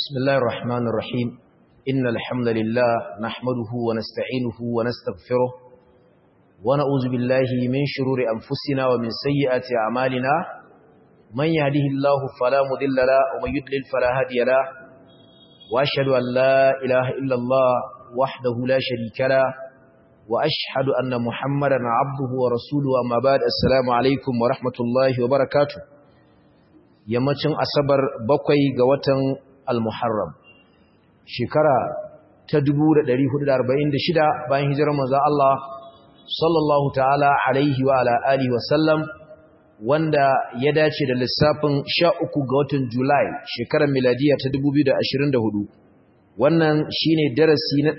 بسم الله الرحمن الرحيم إن الحمد لله نحمده ونستعينه ونستغفره ونعوذ بالله من شرور أنفسنا ومن سيئات أعمالنا من يهده الله فلا مضل له ومن يضلل فلا هادي له وأشهد أن لا إله إلا الله وحده لا شريك له وأشهد أن محمدا عبده ورسوله أما بعد السلام عليكم ورحمة الله وبركاته yammacin asabar bakwai ga watan al-muharram shekara ta 1446 bayan hijirar manzo Allah sallallahu ta'ala alaihi wa ala alihi wa sallam wanda ya dace da lissafin 13 ga watan Julai shekarar miladiya ta 2024 wannan shine darasi na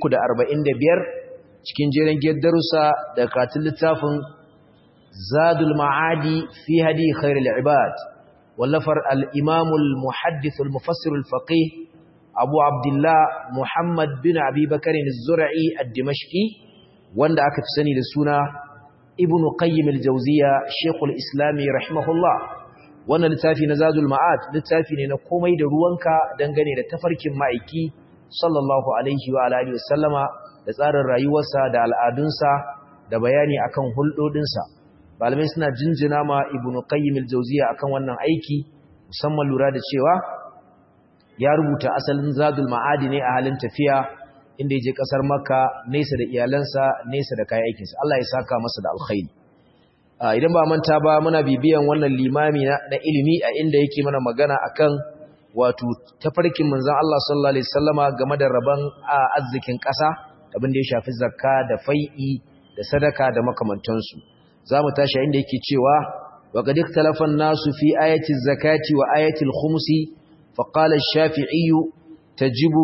345 cikin jerin darussa da katin littafin Zadul Ma'adi fi hadi khairul ibad wallafar al'imamul muhaddithul mufassirul faƙi abu abdullah muhammad bin abubakarin zura'i a dimashki wanda aka fi sani da suna ibn qayyim al-jauziya shekul islami rahimahullah wannan littafi na zadul ma'ad littafi ne na komai da ruwanka dangane da tafarkin ma'aiki sallallahu alaihi wa alihi wasallama da tsarin rayuwarsa da al'adunsa da bayani akan hulɗoɗinsa malamai suna jinjina ma ibn qayyim al-jawziya akan wannan aiki musamman lura da cewa ya rubuta asalin zadul ma'adi ne a halin tafiya inda ya je kasar makka nesa da iyalansa nesa da kayan aikinsa Allah ya saka masa da alkhairi idan ba manta ba muna bibiyan wannan limami na ilimi a inda yake mana magana akan wato tafarkin manzon Allah sallallahu alaihi wasallama game da rabon arzikin ƙasa abin da ya shafi zakka da fai'i da sadaka da makamantansu za mu tashi inda yake cewa wa qad ikhtalafa an-nasu fi ayati az-zakati wa ayati al-khumsi fa qala ash-shafi'i tajibu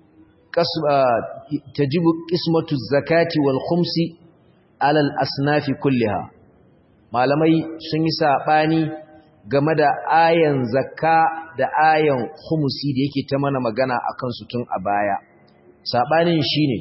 tajibu qismatu az-zakati wal khumsi ala al-asnaf kullaha malamai sun yi sabani game da ayan zakka da ayan khumsi da yake ta mana magana akan su tun a baya sabanin shine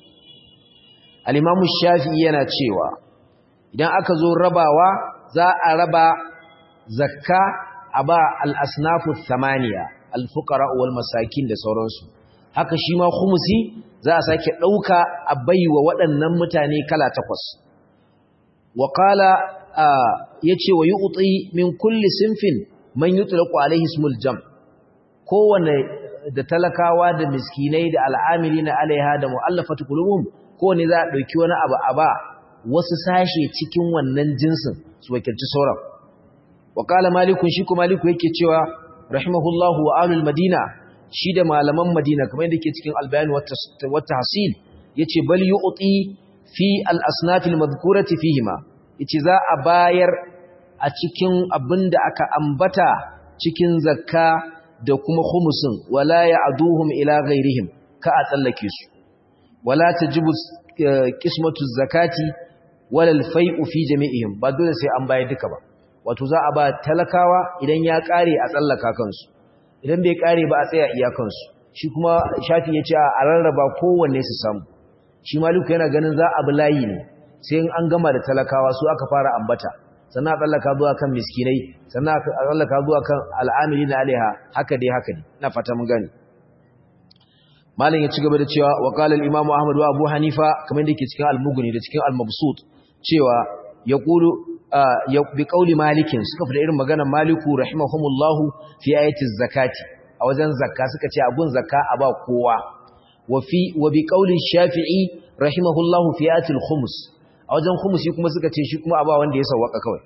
al-imamu shafi'i yana cewa idan aka zo rabawa za a raba zakka a ba al'asnafu samaniya alfukara wal masakin da sauransu haka shi ma humusi za a sake ɗauka a bai wa waɗannan mutane kala takwas wakala ya ce wa yi utsi min kulli sinfin man yi tulaku alaihi smul jam kowane da talakawa da miskinai da al'amiri na alaiha da mu'allafatu kulubun kowane za a ɗauki wani abu a ba wasu sashe cikin wannan jinsin su wakilci sauran wakala malikun shi kuma maliku yake cewa rahimahullahu wa alul madina shi da malaman madina kamar yadda ke cikin albayani wata hasil ya ce bal yu'ti fi al-asnafil madhkurati fihima yace za a bayar a cikin abin da aka ambata cikin zakka da kuma khumusin wala ya'duhum ila ghairihim ka a tsallake su wala tajibu qismatu zakati walal fai'u fi jami'ihim ba dole sai an bayar duka ba wato za a ba talakawa idan ya kare a tsallaka kansu idan bai kare ba a tsaya iyakansu shi kuma shafi ya ce a rarraba kowanne su samu shi maliku yana ganin za a bi layi ne sai in an gama da talakawa su aka fara ambata sannan a tsallaka zuwa kan miskinai sannan a tsallaka zuwa kan al'amili na alaiha haka dai haka dai ina fata mun gane malam ya ci gaba da cewa wa qala al-imam ahmad wa abu hanifa kamar da yake cikin al-mughni da cikin al-mabsut cewa ya ƙulu bi ƙauli malikin suka fi da irin maganar maliku rahimahumullahu fi ayatin zakati a wajen zakka suka ce abun zakka a ba kowa wa bi ƙauli shafi'i rahimahullahu fi ayatin humus a wajen humusi kuma suka ce shi kuma a ba wanda ya sauwaka kawai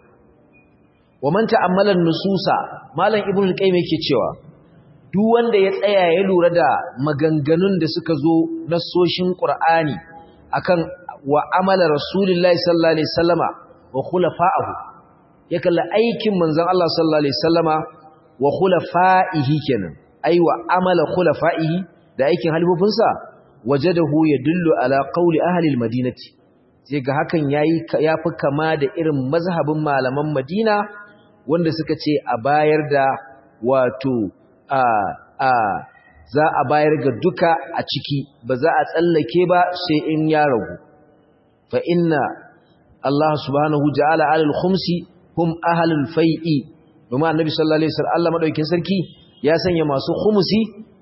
wa man ta'ammalan nususa malam ibnu al-qayyim yake cewa duk wanda ya tsaya ya lura da maganganun da suka zo nasoshin qur'ani akan wa amala rasulullahi sallallahu alaihi wasallama wa khulafa'ahu ya kalla aikin manzon Allah sallallahu alaihi wasallama wa khulafa'ihi kenan ai wa amala khulafa'ihi da aikin halifofinsa wajadahu yadullu ala qawli ahli almadinati sai ga hakan yayi yafi kama da irin mazhabin malaman Madina wanda suka ce a bayar da wato a a za a bayar ga duka a ciki ba za a tsallake ba sai in ya ragu fa inna Allah subhanahu ja'ala 'alal khumsi hum ahlul fai'i kuma annabi sallallahu alaihi wasallam Allah madaukakin sarki ya sanya masu khumusi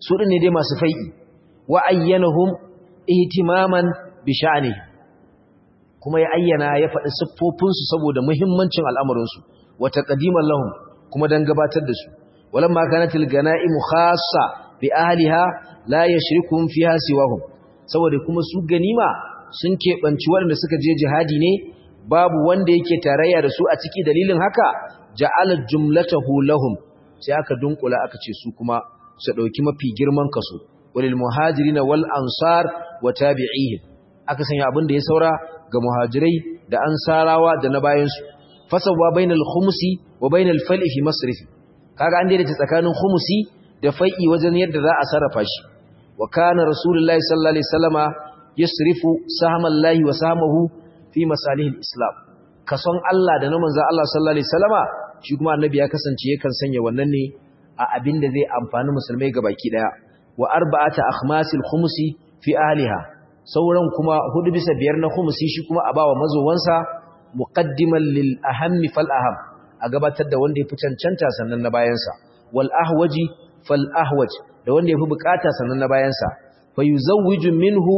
su din ne dai masu fai'i wa ayyanahum ihtimaman bi sha'ni kuma ya ayyana ya faɗi siffofinsu saboda muhimmancin al'amuransu wa taqdiman lahum kuma dan gabatar da su walamma kanatil ganaimu khassa bi ahliha la yashrikum fiha siwahum saboda kuma su ganima sun keɓanci waɗanda suka je jihadi ne babu wanda yake tarayya da su a ciki dalilin haka ja'ala jumlatahu lahum sai aka dunkula aka ce su kuma su dauki mafi girman kaso walil muhajirin wal ansar wa tabi'ihim aka sanya abin da ya saura ga muhajirai da ansarawa da na bayan su fasawa bainal khumsi wa bainal fal'i fi masrifi kaga an daidaita tsakanin khumsi da fai'i wajen yadda za a sarrafa shi wa kana rasulullahi sallallahu alaihi wasallama yasrifu sahamallahi wa sahamahu fi masalihil islam kason Allah da na manzon Allah sallallahu alaihi wasallama shi kuma annabi ya kasance yakan sanya wannan ne a abin da zai amfani musulmai gabaki daya wa arba'ata akhmasil khumsi fi ahliha sauran kuma hudu bisa biyar na khumsi shi kuma a bawa mazowansa muqaddiman lil ahammi fal aham a gabatar da wanda yafi cancanta sannan na bayansa wal ahwaji fal ahwaj da wanda yafi bukata sannan na bayansa fa yuzawwiju minhu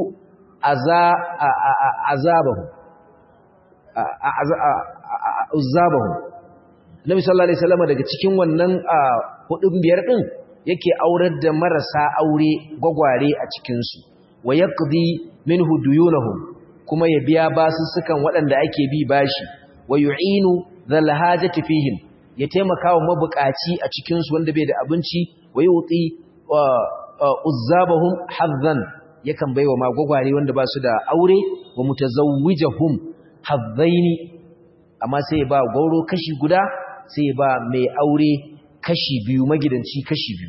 azabahu azabahu Nabi sallallahu alaihi wasallam daga cikin wannan hudun biyar din yake aurar da marasa aure gwagware a cikin su wa yaqdi minhu duyunahum kuma ya biya basussukan waɗanda ake bi bashi wa yu'inu dhal hajati fihim ya taimaka wa mabukaci a cikin su wanda bai da abinci wa yuti uzzabahum hazzan yakan baiwa ma gwagware wanda ba su da aure wa mutazawwijahum hazzaini amma sai ba gauro kashi guda sai ba mai aure kashi biyu magidanci kashi biyu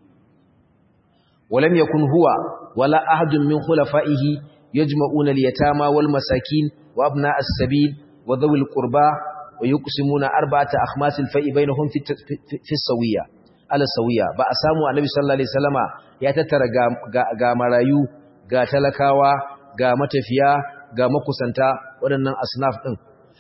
walam yakun huwa wala ahadun min khulafaihi yajma'una al-yatama wal masakin wa abna as-sabil wa dhawil qurba wa yuqsimuna arba'ata akhmas al-fa'i bainahum fi fi sawiya ala sawiya ba a samu annabi sallallahu alaihi wasallama ya tattara ga, ga marayu ga talakawa ga matafiya ga makusanta waɗannan asnaf ɗin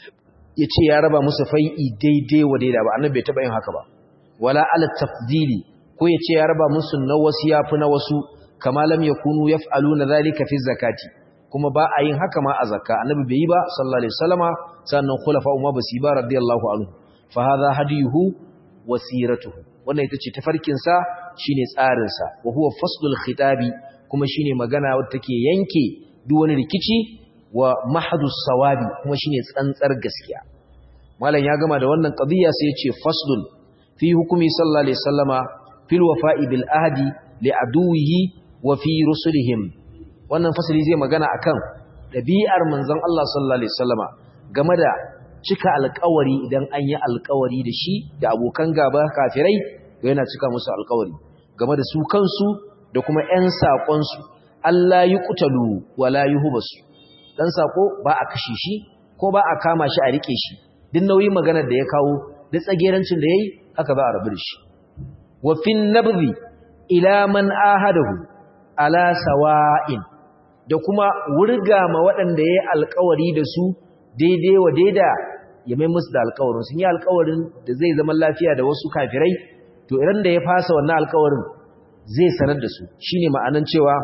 ya ce ya raba musu fai'i daidai wa daida ba annabi bai taɓa yin haka ba wala ala tafdili ko ya ce ya raba musu na wasu ya fi na wasu kama lam ya kunu ya fa'alu na zalika fi zakati kuma ba a yin haka ma a zakka annabi bai yi ba sallallahu alaihi wasallama sannan khulafa umma ba su ba radiyallahu anhu fa hadha hadiyuhu wa siratuhu wannan ita ce tafarkin sa shine tsarin sa wa huwa faslul khitabi kuma shine magana wadda take yanke duk wani rikici wa mahadus sawabi kuma shine tsantsar gaskiya malam ya gama da wannan qadiya sai ya ce faslun fi hukumi sallallahu alaihi wasallama fil wafa'i bil ahdi li aduwihi wa fi rusulihim wannan fasali zai magana akan dabi'ar manzon Allah sallallahu alaihi wasallama game da cika alƙawari idan an yi alƙawari da shi da abokan gaba kafirai yana cika musu alƙawari game da su kansu da kuma ƴan saƙonsu Allah yi kutalu wala yuhbasu dan sako ba a kashe shi ko ba a kama shi a rike shi duk nauyin maganar da ya kawo da tsagerancin da yayi haka za a rabu da shi wa fin nabdhi ila man ahadahu ala sawa'in da kuma wurga ma waɗanda yayi alƙawari da su daidai wa daida ya mai musu da alƙawarin sun yi alƙawarin da zai zama lafiya da wasu kafirai to idan da ya fasa wannan alƙawarin zai sanar da su shine ma'anan cewa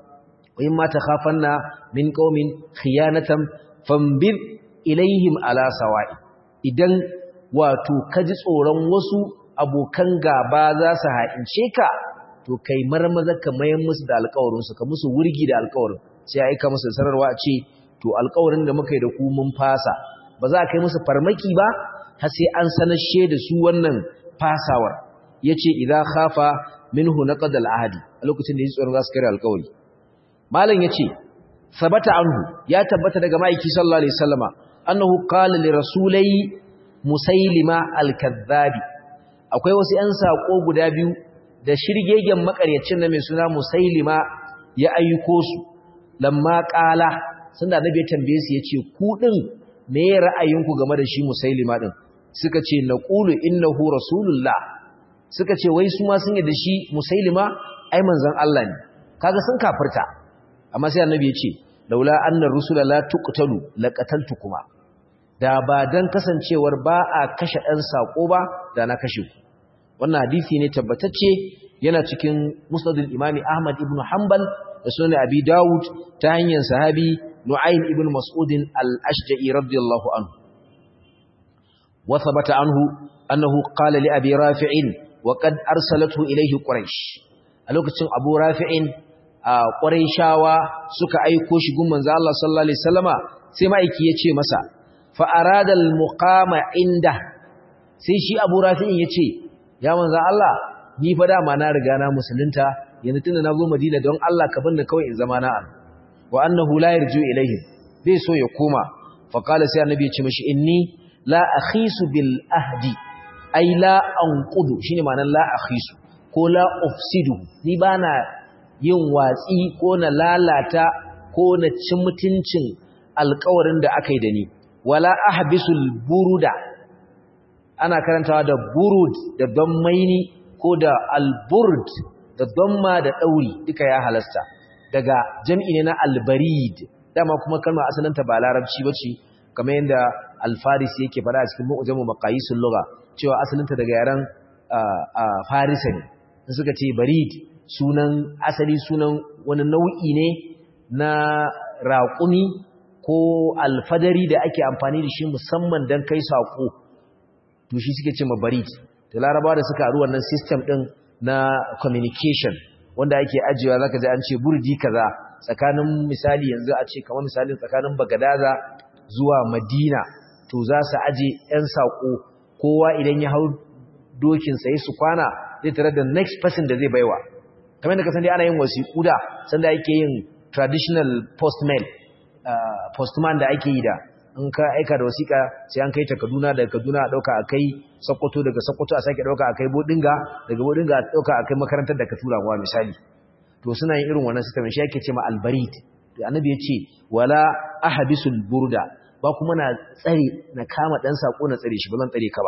wa ma takhafanna min qaumin khiyanatan fambir ilaihim ala sawa'i idan wato kaji tsoron wasu abokan gaba za su ha'ince ka to kai marmaza ka mayan musu da alƙawarin su ka musu wurgi da alƙawarin sai aika musu sararwa a ce to alƙawarin da muka yi da ku mun fasa ba za a kai musu farmaki ba har sai an sanashe da su wannan fasawar yace idza khafa minhu naqad al-ahdi a lokacin da yi tsoron za su kare alƙawari malam yace sabata anhu ya tabbata daga maiki sallallahu alaihi wasallama annahu qala li rasulai musailima al-kadhabi akwai wasu ƴan sako guda biyu da shirgegen makaryacin na mai suna musailima ya ayyuko su lamma qala sanda annabi ya tambaye su yace ku din me ra'ayinku game da shi musailima din suka ce naqulu innahu rasulullah suka ce wai su ma sun yi da shi musailima ai manzon Allah ne kaga sun kafirta amma sai annabi ya ce laula annar rusula la tuqtalu laqataltukuma da ba dan kasancewar ba a kashe ɗan sako ba da na kashe ku wannan hadisi ne tabbatacce yana cikin musnadul imami ahmad ibn hanbal da sunan abi dawud ta hanyar sahabi nu'aym ibn mas'ud al-ashja'i radiyallahu anhu wa thabata anhu annahu qala li abi rafi'in wa qad arsalathu ilayhi quraish a lokacin abu rafi'in quraishawa suka aiko shi gun manzo Allah sallallahu alaihi wasallama sai ma'aiki ya ce masa fa arada al-muqama inda sai shi abu rafi'in ya ce ya manzo Allah ni fa dama na riga na musulunta yanzu tunda na zo Madina don Allah ka banda kawai in zama na an wa annahu la yarju ilayhi bai so ya koma fa qala sai annabi ya ce mishi inni la akhisu bil ahdi ai la anqudu shine ma'anar la akhisu ko la ufsidu ni bana yin watsi ko na lalata ko na cin mutuncin alƙawarin da aka yi da ni wala ahbisul buruda ana karantawa da burud da don maini ko da alburd da domma da ɗauri duka ya halasta daga jam'i ne na albarid dama kuma kalma asalinta ba larabci ba ce kamar yadda alfaris yake fara a cikin mu'ujamu maqayisul lugha cewa asalinta daga yaren farisa ne suka ce barid sunan asali sunan wani nau'i ne na raƙumi ko alfadari da ake amfani da shi musamman don kai saƙo to shi suke ce ma barid da larabawa da suka haru wannan system din na communication wanda ake ajiyewa zaka ji an ce burdi kaza tsakanin misali yanzu a ce kamar misalin tsakanin Bagadaza zuwa Madina to za su aje ɗan sako kowa idan ya hau dokin sai su kwana zai tare da next person da zai baiwa kamar da ka san dai ana yin wasiƙu da sanda ake yin traditional postman uh, postman da ake yi da in ka aika da wasiƙa sai an kai ta Kaduna daga Kaduna a dauka akai Sokoto daga Sokoto a sake dauka akai Bodinga daga Bodinga a dauka akai makarantar da ka tura wa misali to suna yin irin wannan system shi yake cewa albarid to annabi ya ce wala ahbisul burda ba kuma na tsare na kama dan sako na tsare shi ba zan tsare ka ba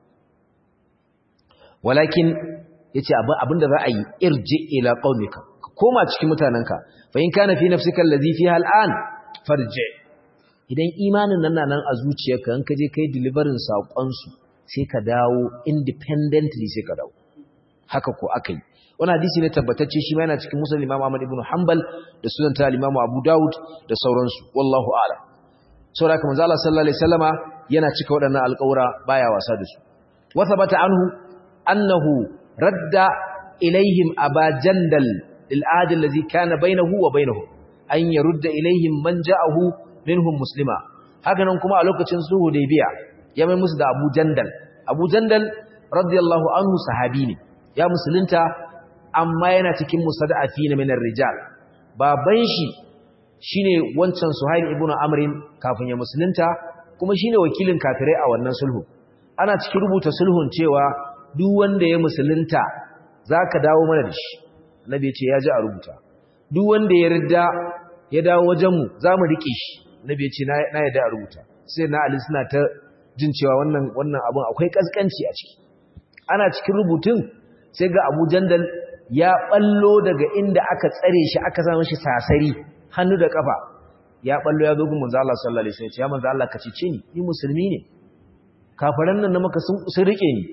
walakin yace abinda za a yi irji ila qaumika koma cikin mutananka fa in kana fi nafsika allazi fiha al'an farji idan imanin nan na nan a zuciyarka in ka je kai deliverin saƙonsu sai ka dawo independently sai ka dawo haka ko aka yi wani hadisi ne tabbatacce shi ma yana cikin musulun imam ahmad ibn hanbal da sunan ta imam abu dawud da sauransu wallahu a'lam saboda kuma manzo Allah sallallahu alaihi wasallama yana cika waɗannan alƙawura baya wasa da su wa thabata anhu annahu radda ilaihim aba jandal lil ahd allazi kana bainahu wa bainahum an yarudda ilaihim man ja'ahu minhum muslima haka nan kuma a lokacin sulhu hudaybiya ya mai musu da Abu Jandal Abu Jandal radiyallahu anhu sahabi ne ya musulunta amma yana cikin musaddafi min ar-rijal baban shi shine wancan Suhail ibn Amr kafin ya musulunta kuma shine wakilin kafirai a wannan sulhu ana cikin rubuta sulhun cewa duk wanda ya musulunta zaka dawo mana da shi annabi ya ce ya ji a rubuta duk wanda ya ridda ya dawo wajenmu za mu riƙe shi nabi ce na yadda a rubuta sai na ali suna ta jin cewa wannan wannan abun akwai kaskanci a ciki ana cikin rubutun sai ga abu jandal ya ballo daga inda aka tsare shi aka sa shi sasari hannu da kafa ya ballo ya zo gun manzo Allah sallallahu alaihi wasallam ya manzo Allah ka cice ni ni musulmi ne kafaran nan na maka sun sun rike ni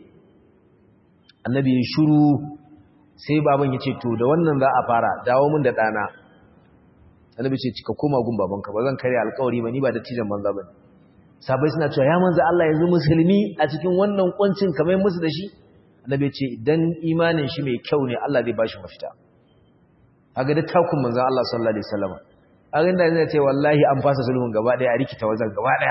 annabi ya shiru sai baban ya ce to da wannan za a fara dawo min da dana annabi ce ka koma gun babanka ba zan kare alƙawari ba ni ba dattijan manza bane sabai suna cewa ya manza Allah yanzu musulmi a cikin wannan kuncin kamar musu da shi annabi ce idan imanin shi mai kyau ne Allah zai bashi mafita kaga da takun manzon Allah sallallahu alaihi wasallam kaga inda zai ce wallahi an fasa sulhun gaba daya a rikita wajen gaba daya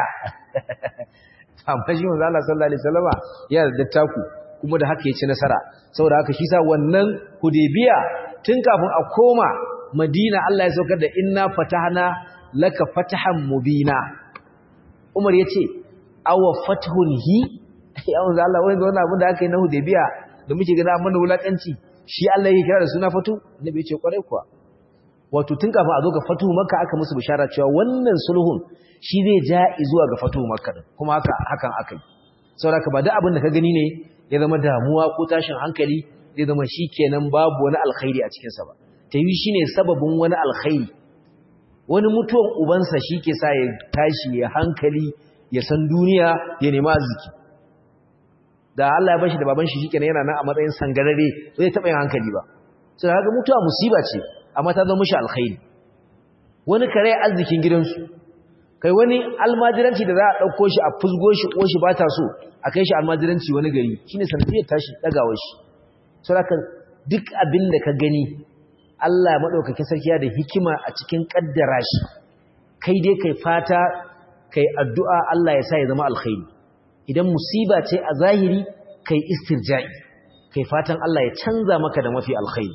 amma shi manzon Allah sallallahu alaihi wasallam ya da taku kuma da haka ya ci nasara saboda haka shi sa wannan hudaybiya tun kafin a koma Madina Allah ya saukar da inna fatahna laka fatahan mubina Umar yace awa fathun hi ya manzo Allah wai wannan abin da aka yi na Hudaybiya da muke gani amma na wulakanci shi Allah yake kira da suna fatu annabi yace kwarai kuwa wato tun kafin a zo ga fatu makka aka musu bishara cewa wannan sulhun shi zai ja zuwa ga fatu makka kuma haka hakan akai saboda ba da abin da ka gani ne ya zama damuwa ko tashin hankali zai zama shikenan babu wani alkhairi a cikin sa ba ta yi shi ne sababin wani alkhairi wani mutuwan ubansa shi ke sa ya tashi ya hankali ya san duniya ya nema arziki da Allah ya bashi da baban shi shikenan yana nan a matsayin sangarare ba zai taba yin hankali ba sai kaga mutuwa musiba ce amma ta zama mishi alkhairi wani kare arzikin gidansu kai wani almajiranci da za a ɗauko shi a fusgo shi ko shi ba ta so a kai shi almajiranci wani gari shine sanadiyar tashi ɗagawa shi saboda duk abin da ka gani Allah ya maɗaukakin sarki da hikima a cikin ƙaddara shi kai dai kai fata kai addu'a Allah ya sa ya zama alkhairi idan musiba ce a zahiri kai istirja'i kai fatan Allah ya canza maka da mafi alkhairi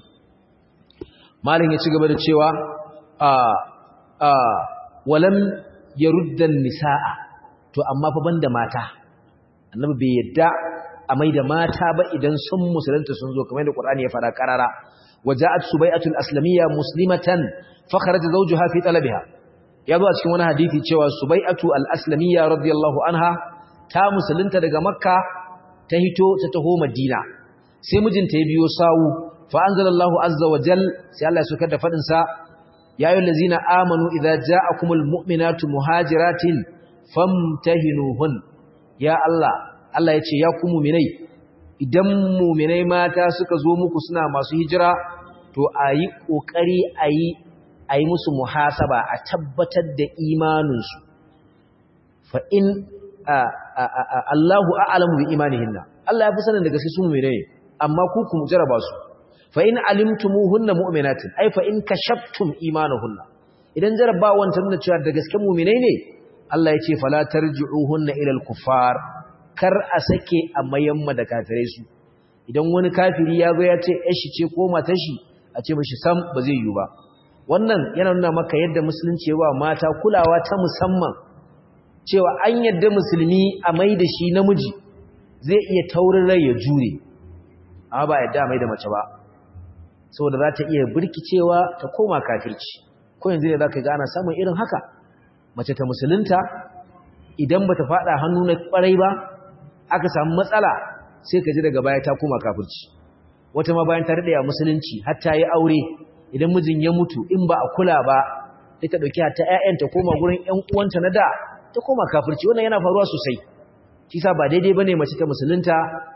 malin ya ci gaba da cewa a a walam yaruddan nisaa to amma fa banda mata annabi bai yadda a mai da mata ba idan sun musulunta sun zo kamar da Qur'ani ya fara karara waja'at subai'atul aslamiyya muslimatan fa kharaja zawjuha fi talabiha ya zo a cikin wani hadisi cewa subai'atu al-aslamiyya radiyallahu anha ta musulunta daga makka ta hito ta taho madina sai mijinta ya biyo sawu fa anzalallahu azza wa jal sai Allah ya sokar da fadin sa ya ayyuhal ladzina amanu idza ja'akumul mu'minatu muhajiratin famtahinuhun ya Allah Allah ya ce ya ku mu'minai idan mu'minai mata suka zo muku suna masu hijira to ayi kokari ayi a yi musu muhasaba a tabbatar da imaninsu fa in Allahu a'lamu bi imanihinna Allah ya fi sanin daga sai su mu'mine amma ku ku jaraba su fa in alimtumuhunna mu'minatin ai fa in kashaftum imanuhunna idan jarabawan ta nuna cewa da gaske mu'mine ne Allah ya ce fala tarji'uhunna ila al-kuffar kar a sake a mayamma da kafirai su idan wani kafiri ya zo ya ce shi ce ko matar shi a ce mishi sam ba zai yi ba wannan yana nuna maka yadda musulunci ya ba mata kulawa ta musamman cewa an yadda musulmi a mai da shi namiji zai iya taurin rai ya jure amma ba yadda a mai da mace ba saboda za ta iya birkicewa ta koma kafirci ko yanzu ne za ka ga ana samun irin haka mace ta musulunta idan ba ta faɗa hannu na ƙwarai ba aka samu matsala sai ka ji daga baya ta koma kafirci wata ma bayan ta daɗe a musulunci har ta yi aure idan mijin ya mutu in ba a kula ba sai ta dauki ta ƴaƴan ta koma gurin ƴan uwanta na da ta koma kafirci wannan yana faruwa sosai shi sa ba daidai bane mace ta musulunta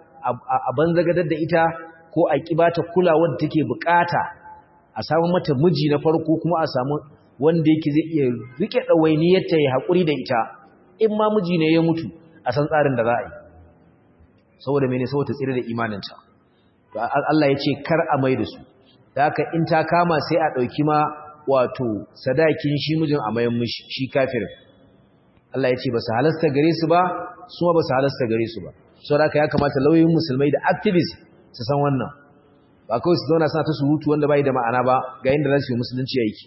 a banzagadar da ita ko a kibata kulawar da take bukata a samu mata miji na farko kuma a samu wanda yake zai iya rike dawainiyar ta ya hakuri da ita in ma miji ne ya mutu a san tsarin da za a yi saboda mene saboda tsire da imaninta to Allah ya ce kar a mai da su da haka in ta kama sai a ɗauki ma wato sadakin shi mijin a mayan mishi shi kafirin Allah ya ce ba su halasta gare su ba su ma ba su halasta gare su ba sau da ya kamata lauyoyin musulmai da activist su san wannan ba kawai su zauna suna ta surutu wanda bai da ma'ana ba ga yadda za su yi musulunci aiki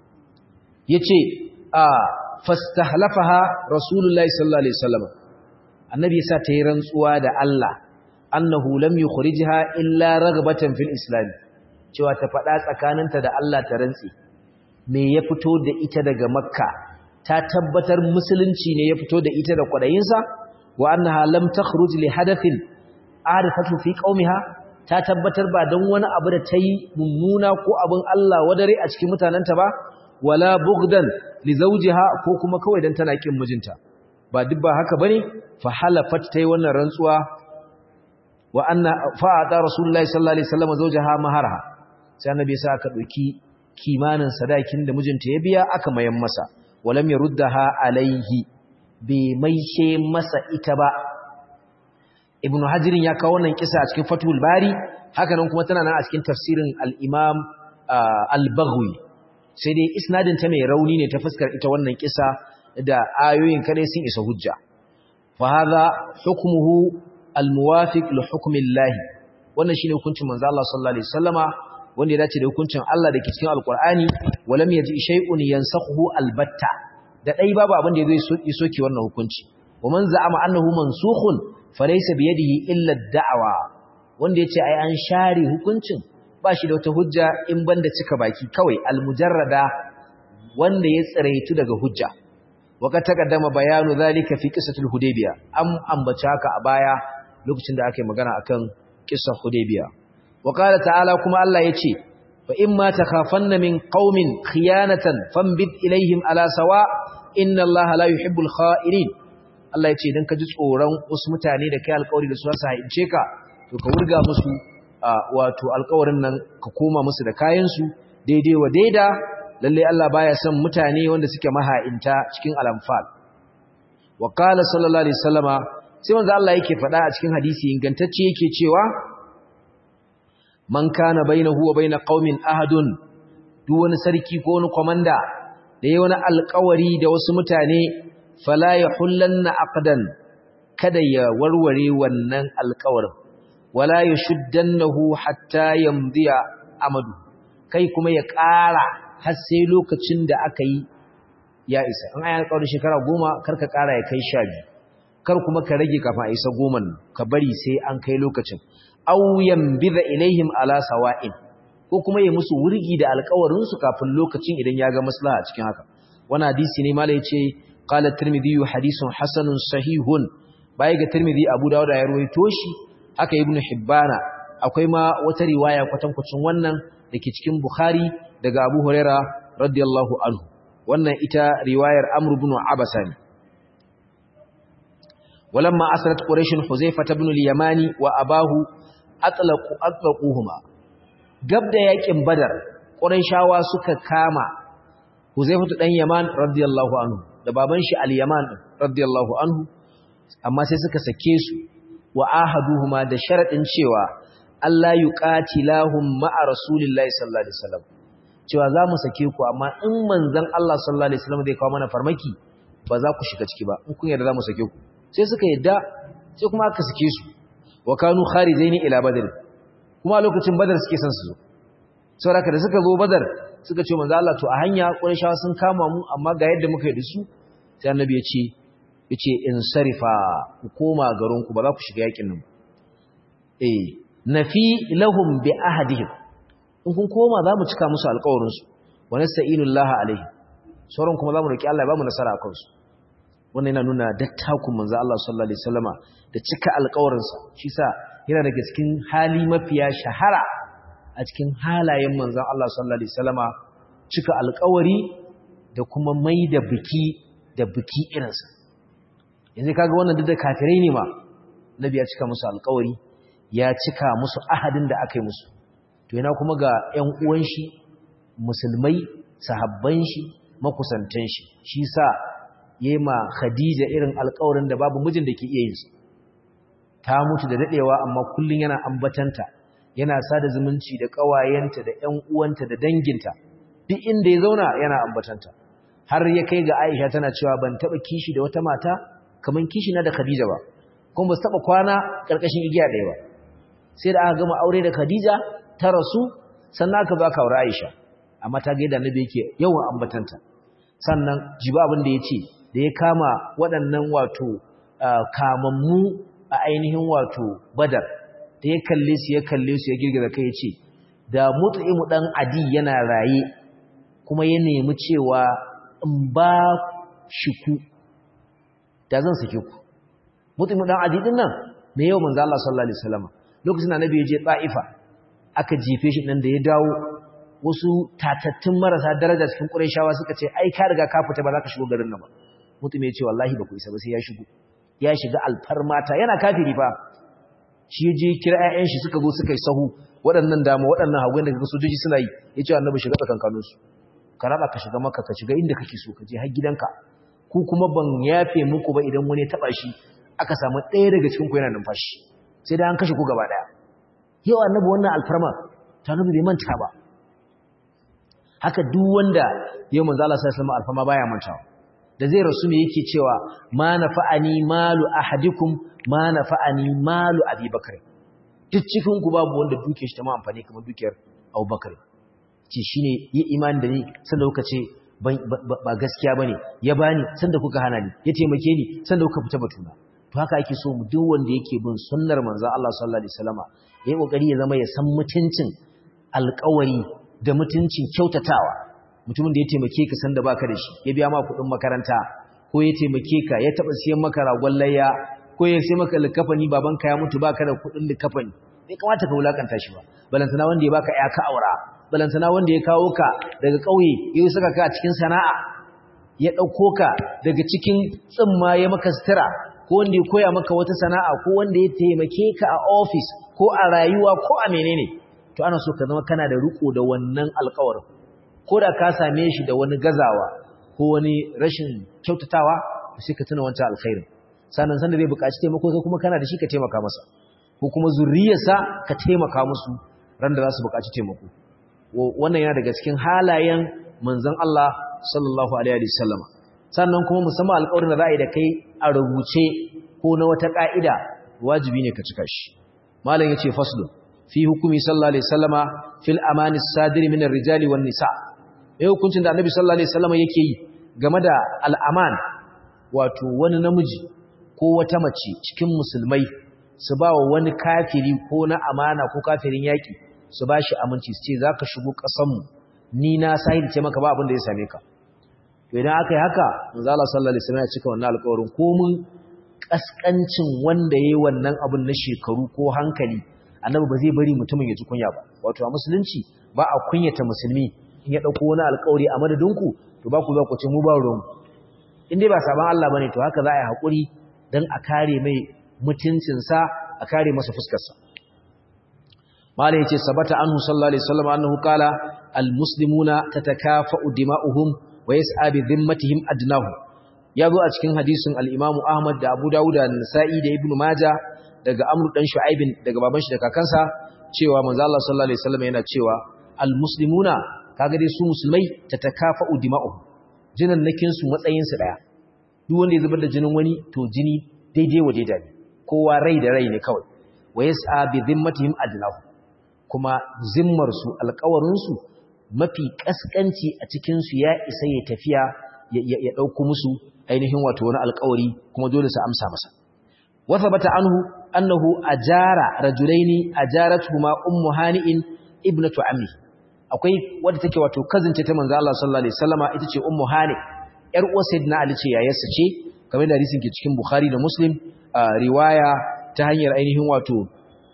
ya ce a fastahlafaha rasulullahi sallallahu alaihi wasallam annabi ya sa ta yi rantsuwa da Allah annahu lam yukhrijha illa raghbatan fil islam cewa ta faɗa tsakaninta da Allah ta rantsi me ya fito da ita daga makka ta tabbatar musulunci ne ya fito da ita da kwadayinsa wa annaha lam takhruj li hadathin arifatu fi qaumiha ta tabbatar ba don wani abu da ta yi mummuna ko abin Allah wadare a cikin mutanenta ba wala bughdan li zawjiha ko kuma kawai dan tana kin mijinta ba duk ba haka bane fa halafat tayi wannan rantsuwa wa anna fa'ata rasulullahi sallallahu alaihi wasallam zawjaha maharaha sai annabi sa aka dauki kimanin sadakin da mijinta ya biya aka mayan masa walam yaruddaha alaihi bai maishe masa ita ba ibnu hajirin ya kawo wannan kisa a cikin fatul bari haka nan kuma tana nan a cikin tafsirin al-imam al-baghwi sai dai isnadin ta mai rauni ne ta fuskar ita wannan kisa da ayoyin kadai sun isa hujja fa hadha hukmuhu al-muwafiq li hukmi Allah wannan shine hukuncin manzo Allah sallallahu alaihi wasallama wanda ya dace da hukuncin Allah da ke cikin alqur'ani walam yaji shay'un yansakhu albatta da dai babu abin da yazo ya soke wannan hukunci wa man za'ama annahu mansukhun falaysa bi yadihi illa ad-da'wa wanda yace ai an share hukuncin ba shi da wata hujja in banda cika baki kawai al-mujarrada wanda ya tsiraitu daga hujja waka takaddama bayanu zalika fi qissatul hudaybiya am ambace haka a baya lokacin da aka yi magana akan qissar hudaybiya wa qala ta'ala kuma Allah yace fa imma takhafanna min qaumin khiyanatan fambid ilaihim ala sawa inna Allah la yuhibbul kha'inin Allah ya ce idan ka ji tsoron wasu mutane da kai alƙawari da su su haince ka to ka wurga musu wato alƙawarin nan ka koma musu da kayan su daidai wa daida lalle Allah baya son mutane wanda suke maha'inta cikin al-anfal wa qala sallallahu alaihi wasallama sai manzo Allah yake faɗa a cikin hadisi ingantacce yake cewa man kana bainahu wa bain qaumin ahadun duk wani sarki ko wani komanda da yayi wani alƙawari da wasu mutane fala yahullanna aqdan kada ya warware wannan alƙawarin wala yashuddannahu hatta yamdiya amadu kai kuma ya ƙara har sai lokacin da aka yi ya isa in ayi alƙawarin shekara goma karka ƙara ya kai sha biyu kar kuma ka rage kafin a isa goman ka bari sai an kai lokacin aw yanbidha ilaihim ala sawa'in ko kuma ya musu wurgi da alƙawarin su kafin lokacin idan ya ga maslaha cikin haka wannan hadisi ne malai yace qala tirmidhi hadithun hasanun sahihun bai ga tirmidhi abu dawud ya ruwaito shi haka ibnu hibbana akwai ma wata riwaya kwatankwacin wannan dake cikin bukhari daga abu huraira radiyallahu anhu wannan ita riwayar amr ibn abasa ne ولما أسرت قريش حذيفة بن اليماني وأباه أطلقوا أطلقوهما قبل يكن بدر قريشاوا suka kama حذيفة بن يمان رضي الله عنه da baban shi al-Yaman radiyallahu anhu amma sai suka sake su wa ahaduhuma da sharadin cewa Allah yuqatilahum ma'a rasulillahi sallallahu alaihi wasallam cewa za mu sake ku amma in manzon Allah sallallahu alaihi wasallam zai kawo mana farmaki ba za ku shiga ciki ba in kun yarda za mu sake ku sai suka yadda sai kuma aka sake su wa kanu kharijaini ila badr kuma lokacin badar suke son su zo saboda da suka zo badar suka ce manzo Allah to a hanya qurayshawa sun kama mu amma ga yadda muka yi da su sai annabi ya ce yace in sarifa ku koma garin ku ba za ku shiga yakin nan eh nafi lahum bi ahadihim in kun koma za mu cika musu alƙawarin su wa nasta'inullah alaihi sauran kuma za mu roki Allah ya ba mu nasara a kansu wannan yana nuna dattakun manzo Allah sallallahu alaihi wasallama da cika alƙawarinsa shi sa yana daga cikin hali mafiya shahara a cikin halayen manzo Allah sallallahu alaihi wasallama cika alƙawari da kuma mai da biki da biki irinsa yanzu kaga wannan duk da kafirai ne ma nabi ya cika musu alƙawari ya cika musu ahadin da aka yi musu to yana kuma ga ƴan uwan shi musulmai sahabban shi makusantan shi shi sa yema Khadija irin alƙawarin da babu mijin da ke iya yin su ta mutu da dadewa amma kullun yana ambatanta yana sada zumunci da ƙawayenta da ƴan uwanta da danginta duk inda ya zauna yana ambatanta har ya kai ga Aisha tana cewa ban taba kishi da wata mata kaman kishi na da Khadija ba kuma ba su taba kwana karkashin igiya ɗaya ba sai da aka gama aure da Khadija ta rasu sannan aka baka aure Aisha amma ta ga yadda Annabi yake yawan ambatanta sannan jiba abin da ya ce da ya kama waɗannan wato kamammu a ainihin wato badar da ya kalle su ya kalle su ya girgiza kai ya ce da mutu'imu ɗan adi yana raye kuma ya nemi cewa in ba shi ku da zan sake ku mutu'imu ɗan adi ɗin nan mai yau manzo Allah sallallahu alaihi wasallam lokacin da Nabi ya je Ta'ifa aka jefe shi nan da ya dawo wasu tatattun marasa daraja cikin Qurayshawa suka ce ai ka riga ka fita ba za ka shigo garin nan ba mutum ya ce wallahi ba ku isa ba sai ya shigo ya shiga alfarmata yana kafiri fa shi je kira ƴaƴan shi suka zo suka yi sahu waɗannan dama waɗannan hagu da kaga sojoji suna yi yace annabi shiga tsakankanin su ka raba ka shiga maka ka shiga inda kake so ka je har gidanka ku kuma ban yafe muku ba idan wani ya taba shi aka samu ɗaya daga cikin ku yana numfashi sai da an kashe ku gaba daya yau annabi wannan alfarma ta annabi bai manta ba haka duk wanda yau manzo Allah sallallahu alaihi wasallam alfarma baya mantawa da zai rasu ne yake cewa ma nafa'ani malu ahadikum ma nafa'ani malu abubakar duk cikin ku babu wanda duke shi ta ma amfani kamar dukiyar abubakar ce shine yi imani da ni sanda kuka ce ba gaskiya bane ya bani sanda kuka hana ni ya taimake ni sanda kuka fita batuna to haka ake so mu duk wanda yake bin sunnar manzo Allah sallallahu alaihi wasallama yayi kokari ya zama ya san mutuncin alƙawari da mutuncin kyautatawa mutumin da ya taimake ka sanda baka da shi ya biya ma kuɗin makaranta ko ya taimake ka ya taɓa siyan maka ragon layya ko ya sai maka likafani babanka ya mutu baka da kuɗin likafani bai kamata ka wulakanta shi ba balantana wanda ya baka ya ka aura balantana wanda ya kawo ka daga ƙauye ya saka ka a cikin sana'a ya ɗauko ka daga cikin tsimma ya maka sutura ko wanda ya koya maka wata sana'a ko wanda ya taimake ka a ofis ko a rayuwa ko a menene to ana so ka zama kana da riko da wannan alƙawarin ko da ka same shi da wani gazawa ko wani rashin kyautatawa sai ka tuna wancan alkhairin sannan sanda zai buƙaci taimako sai kuma kana da shi ka taimaka masa ko kuma zuriyarsa ka taimaka musu ran da za su buƙaci taimako wannan yana daga cikin halayen manzon Allah sallallahu alaihi wasallam sannan kuma musamman alƙawarin da za a yi da kai a rubuce ko na wata ƙa'ida wajibi ne ka cika shi malam yace faslu fi hukumi sallallahu alaihi wasallama fil amani sadiri min ar-rijali wan nisa eh hukuncin da annabi sallallahu alaihi wasallama yake yi game da al-aman wato wani namiji ko wata mace cikin musulmai su ba wa wani kafiri ko na amana ko kafirin yaki su ba shi aminci su ce zaka shigo ƙasar mu ni na sahil ce maka ba abin da ya same ka to idan aka yi haka manzo Allah sallallahu alaihi wasallam ya cika wannan alƙawarin ko mun kaskancin wanda yayi wannan abin na shekaru ko hankali annabi ba zai bari mutumin ya ji kunya ba wato a musulunci ba a kunyata musulmi in ya dauko wani alƙawari a madadinku to ba ku za ku ce mu ba ruwan in dai ba saban Allah bane to haka za a yi hakuri dan a kare mai mutuncin sa a kare masa fuskar sa malai yace sabata anhu sallallahu alaihi wasallam annahu qala almuslimuna tatakafa'u dima'uhum wa yas'a bi dhimmatihim adnahu yazo a cikin hadisin al-Imam Ahmad da Abu Dawud da Nasa'i da Ibn Majah daga Amr dan Shu'aibin daga baban shi da kakansa cewa manzo Allah sallallahu alaihi wasallam yana cewa almuslimuna kaga dai su musulmai tatakafa'u dima'uhum jinan nakin su matsayin su daya duk wanda ya zubar da jinin wani to jini daidai wa daidai ne kowa rai da rai ne kawai wa yas'a bi dhimmatihim adnahu kuma zimmar su alƙawarin su mafi kaskanci a cikin su ya isa ya tafiya ya dauko musu ainihin wato wani alƙawari kuma dole su amsa masa wa thabata anhu annahu ajara rajulaini ajaratuhuma ummu hani'in ibnatu ammi akwai wadda take wato kazince ta manzo Allah sallallahu alaihi wasallama ita ce ummu hani yar uwar sayyidina ali ce yayarsa ce kamar da hadisin ke cikin bukhari da muslim riwaya ta hanyar ainihin wato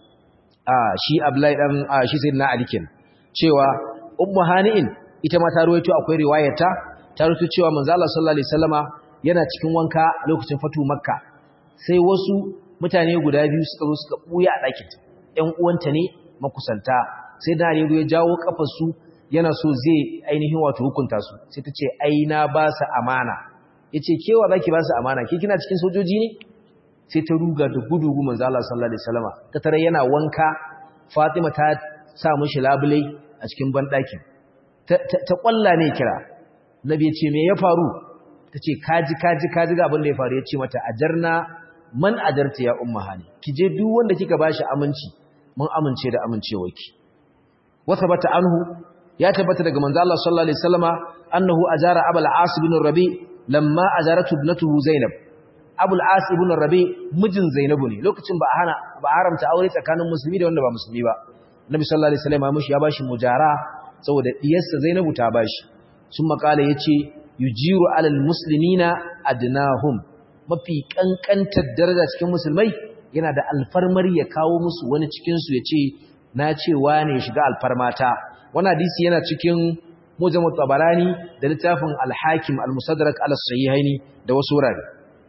shi abdullahi dan shi sayyidina ali ken cewa ummu hani'in ita ma ta ruwaito akwai riwayarta ta ruwaito cewa manzo Allah sallallahu alaihi wasallama yana cikin wanka a lokacin fatu makka sai wasu mutane guda biyu suka zo suka buya a ɗakin ƴan uwanta ne makusanta sai da ne ya jawo kafarsu yana so zai ainihin wato hukunta su sai ta ce ai na ba su amana yace kewa zaki ba su amana ke kina cikin sojoji ne sai ta ruga da gudu gu manzo Allah sallallahu alaihi wasallama ta tare yana wanka Fatima ta sa mishi labule a cikin bandaki ta ta kwalla ne kira nabi ya ce me ya faru tace kaji kaji kaji ga abin da ya faru ya ce mata ajarna man ajarta ya umma hani kije duk wanda kika bashi aminci mun amince da amincewarki وثبت عنه يا تبت daga manzo Allah sallallahu alaihi wasallama annahu ajara abul as ibn rabi lamma ajaratu ibnatuhu zainab abul as ibn rabi mijin zainabu ne lokacin ba hana ba haramta aure tsakanin musulmi da wanda ba musulmi ba nabi sallallahu alaihi wasallama mushi ya bashi mujara saboda diyarsa zainabu ta bashi sun makala yace yujiru alal muslimina adnahum mafi kankantar daraja cikin musulmai yana da alfarmar ya kawo musu wani cikin su yace na ce wane shiga alfarmata wannan hadisi yana cikin mujammu tabarani da littafin al-hakim al-musaddarak al-sahihaini da wasu wurare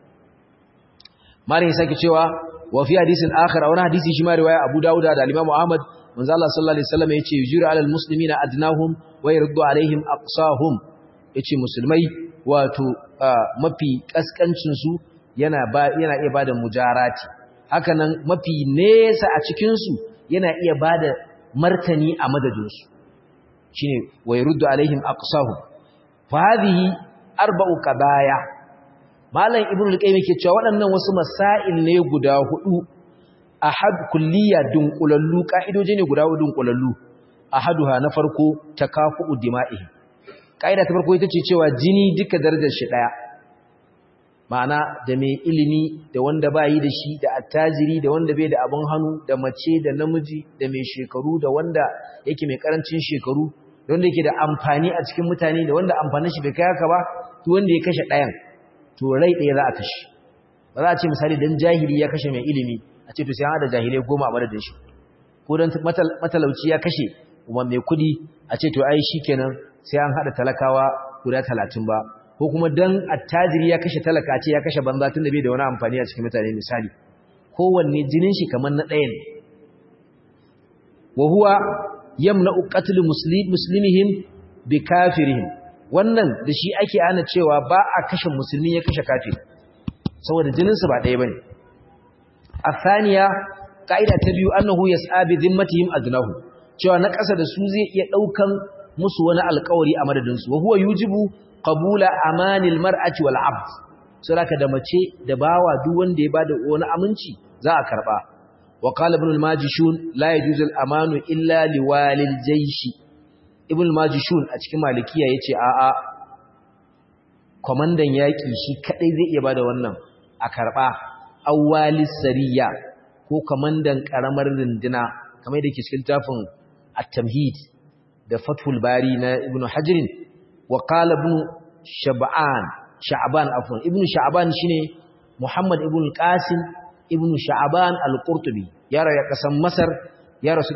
mare sake cewa wa fi hadisin akhar wani hadisi shi ma riwaya Abu Dawud da al-Imam Ahmad manzo Allah sallallahu alaihi wasallam yace yujiru alal muslimina adnahum wa yurdu alaihim aqsahum yace musulmai wato mafi kaskancin su yana ba yana iya bada mujarati hakanan mafi nesa a cikin su yana iya ba da martani a madadinsu shi ne wa yi ruddu alaihim aqsahum fa hadhihi arba'u qadaya malam ibnu al-qayyim yake cewa waɗannan wasu masail ne guda hudu ahad kulliya dunqulallu ka'idoje ne guda hudu dunqulallu ahaduha na farko takafu dima'ihi kaida ta farko ita ce cewa jini duka darajar shi daya ma'ana da mai ilimi da wanda ba yi da shi da attajiri da wanda bai da abin hannu da mace da namiji da mai shekaru da wanda yake mai karancin shekaru da wanda yake da amfani a cikin mutane da wanda amfanin shi bai kai haka ba to wanda ya kashe ɗayan to rai ɗaya za a kashe ba za a ce misali dan jahili ya kashe mai ilimi a ce to sai an haɗa jahilai goma a madadin shi ko dan matalauci ya kashe kuma mai kuɗi a ce to ai shikenan sai an haɗa talakawa guda talatin ba ko kuma dan attajiri ya kashe talaka ce ya kashe banza tun da bai da wani amfani a cikin mutane misali kowanne jinin shi kamar na ɗaya ne wa huwa yamna'u qatl muslimihim bi kafirihim wannan da shi ake ana cewa ba a kashe musulmi ya kashe kafir saboda jinin su ba ɗaya bane athaniya kaida ta biyu annahu yas'a bi dhimmatihim adlahu cewa na ƙasa da su zai iya daukan musu wani alƙawari a madadin su wa huwa yujibu qabula amanil mar'ati wal 'abd saboda da mace da bawa duk wanda ya bada wani aminci za a karba wa qala ibn al-majishun la yajuzu al-amanu illa liwalil jaysh ibn al-majishun a cikin malikiya yace a a komandan yaki shi kadai zai iya bada wannan a karba awwalis sariya ko komandan karamar runduna kamar da ke cikin tafin at-tamhid da fathul bari na ibn hajrin wa qala ibn shab'an sha'ban afwan ibn sha'ban shine muhammad ibn qasim ibn sha'ban al-qurtubi ya rayu kasan masar ya rasu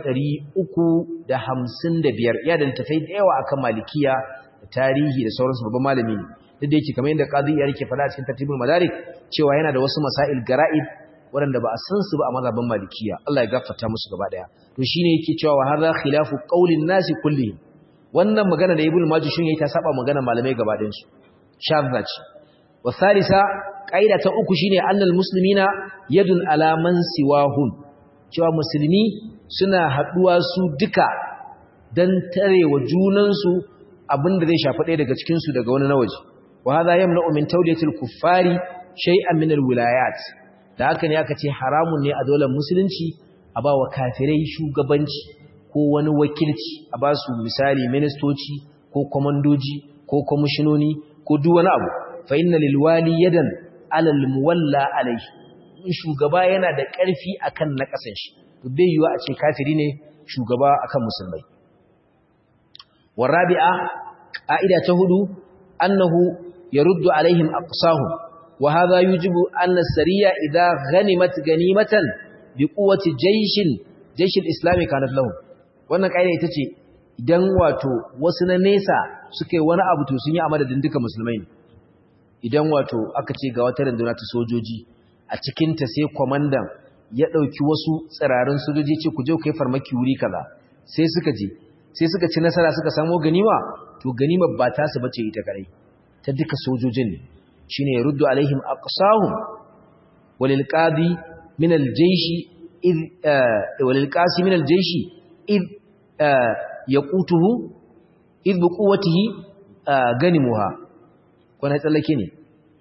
355 ya da tafai da yawa akan malikiya da tarihi da sauransu babban malami ne duk da yake kamar yadda qadi ya rike fada cikin tartibul madarik cewa yana da wasu masail gara'id waɗanda ba a san su ba a mazhabin malikiya Allah ya gafarta musu gaba daya to shine yake cewa wa hadha khilafu qaulin nasi kullihim wannan magana da ibnu majishun yayi ta saba magana malamai gaba ɗayan su shadda ce wa thalitha qaida ta uku shine annal muslimina yadun ala man siwahum cewa musulmi suna haduwa su duka dan tarewa junan su abinda zai shafi ɗaya daga cikin su daga wani na waje wa hadha yamna'u min tawliyatil kuffari shay'an min alwilayat da haka ne aka ce haramun ne a dole musulunci a ba wa kafirai shugabanci ko wani wakilci a ba su misali ministoci ko komandoji ko kwamishinoni ko duk wani abu fa inna lil wali yadan alal muwalla alayhi in shugaba yana da ƙarfi akan na ƙasan shi to bai yiwa a ce kafiri ne shugaba akan musulmai warabi'a qa'ida ta hudu annahu yaruddu alaihim aqsahum wa hadha yujibu anna sariya idha ghanimat ganimatan biquwwati jayshin jayshin islami kanat lahum wannan ƙa'ida ita ce idan wato wasu na nesa suka yi wani abu to sun yi a madadin duka musulmai ne idan wato aka ce ga wata runduna ta sojoji a cikinta sai kwamandan ya ɗauki wasu tsirarin sojoji ce ku je ku yi farmaki wuri kaza sai suka je sai suka ci nasara suka samo ganima to ganima ba ta su bace ita kadai ta duka sojojin ne shine ruddu alaihim aqsahum walil qadi min al jayshi id walil qasi min al jayshi id yaqutuhu id bi quwwatihi ganimuha ko na tsallake ne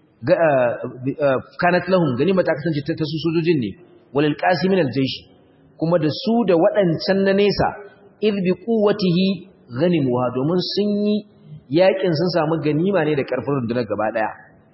kanat lahum ganima ta kasance ta su sojojin ne walil qasimin aljaysh kuma da su da waɗancan na nesa id bi quwwatihi ganimuha domin sun yi yakin sun samu ganima ne da karfin rundunar gaba daya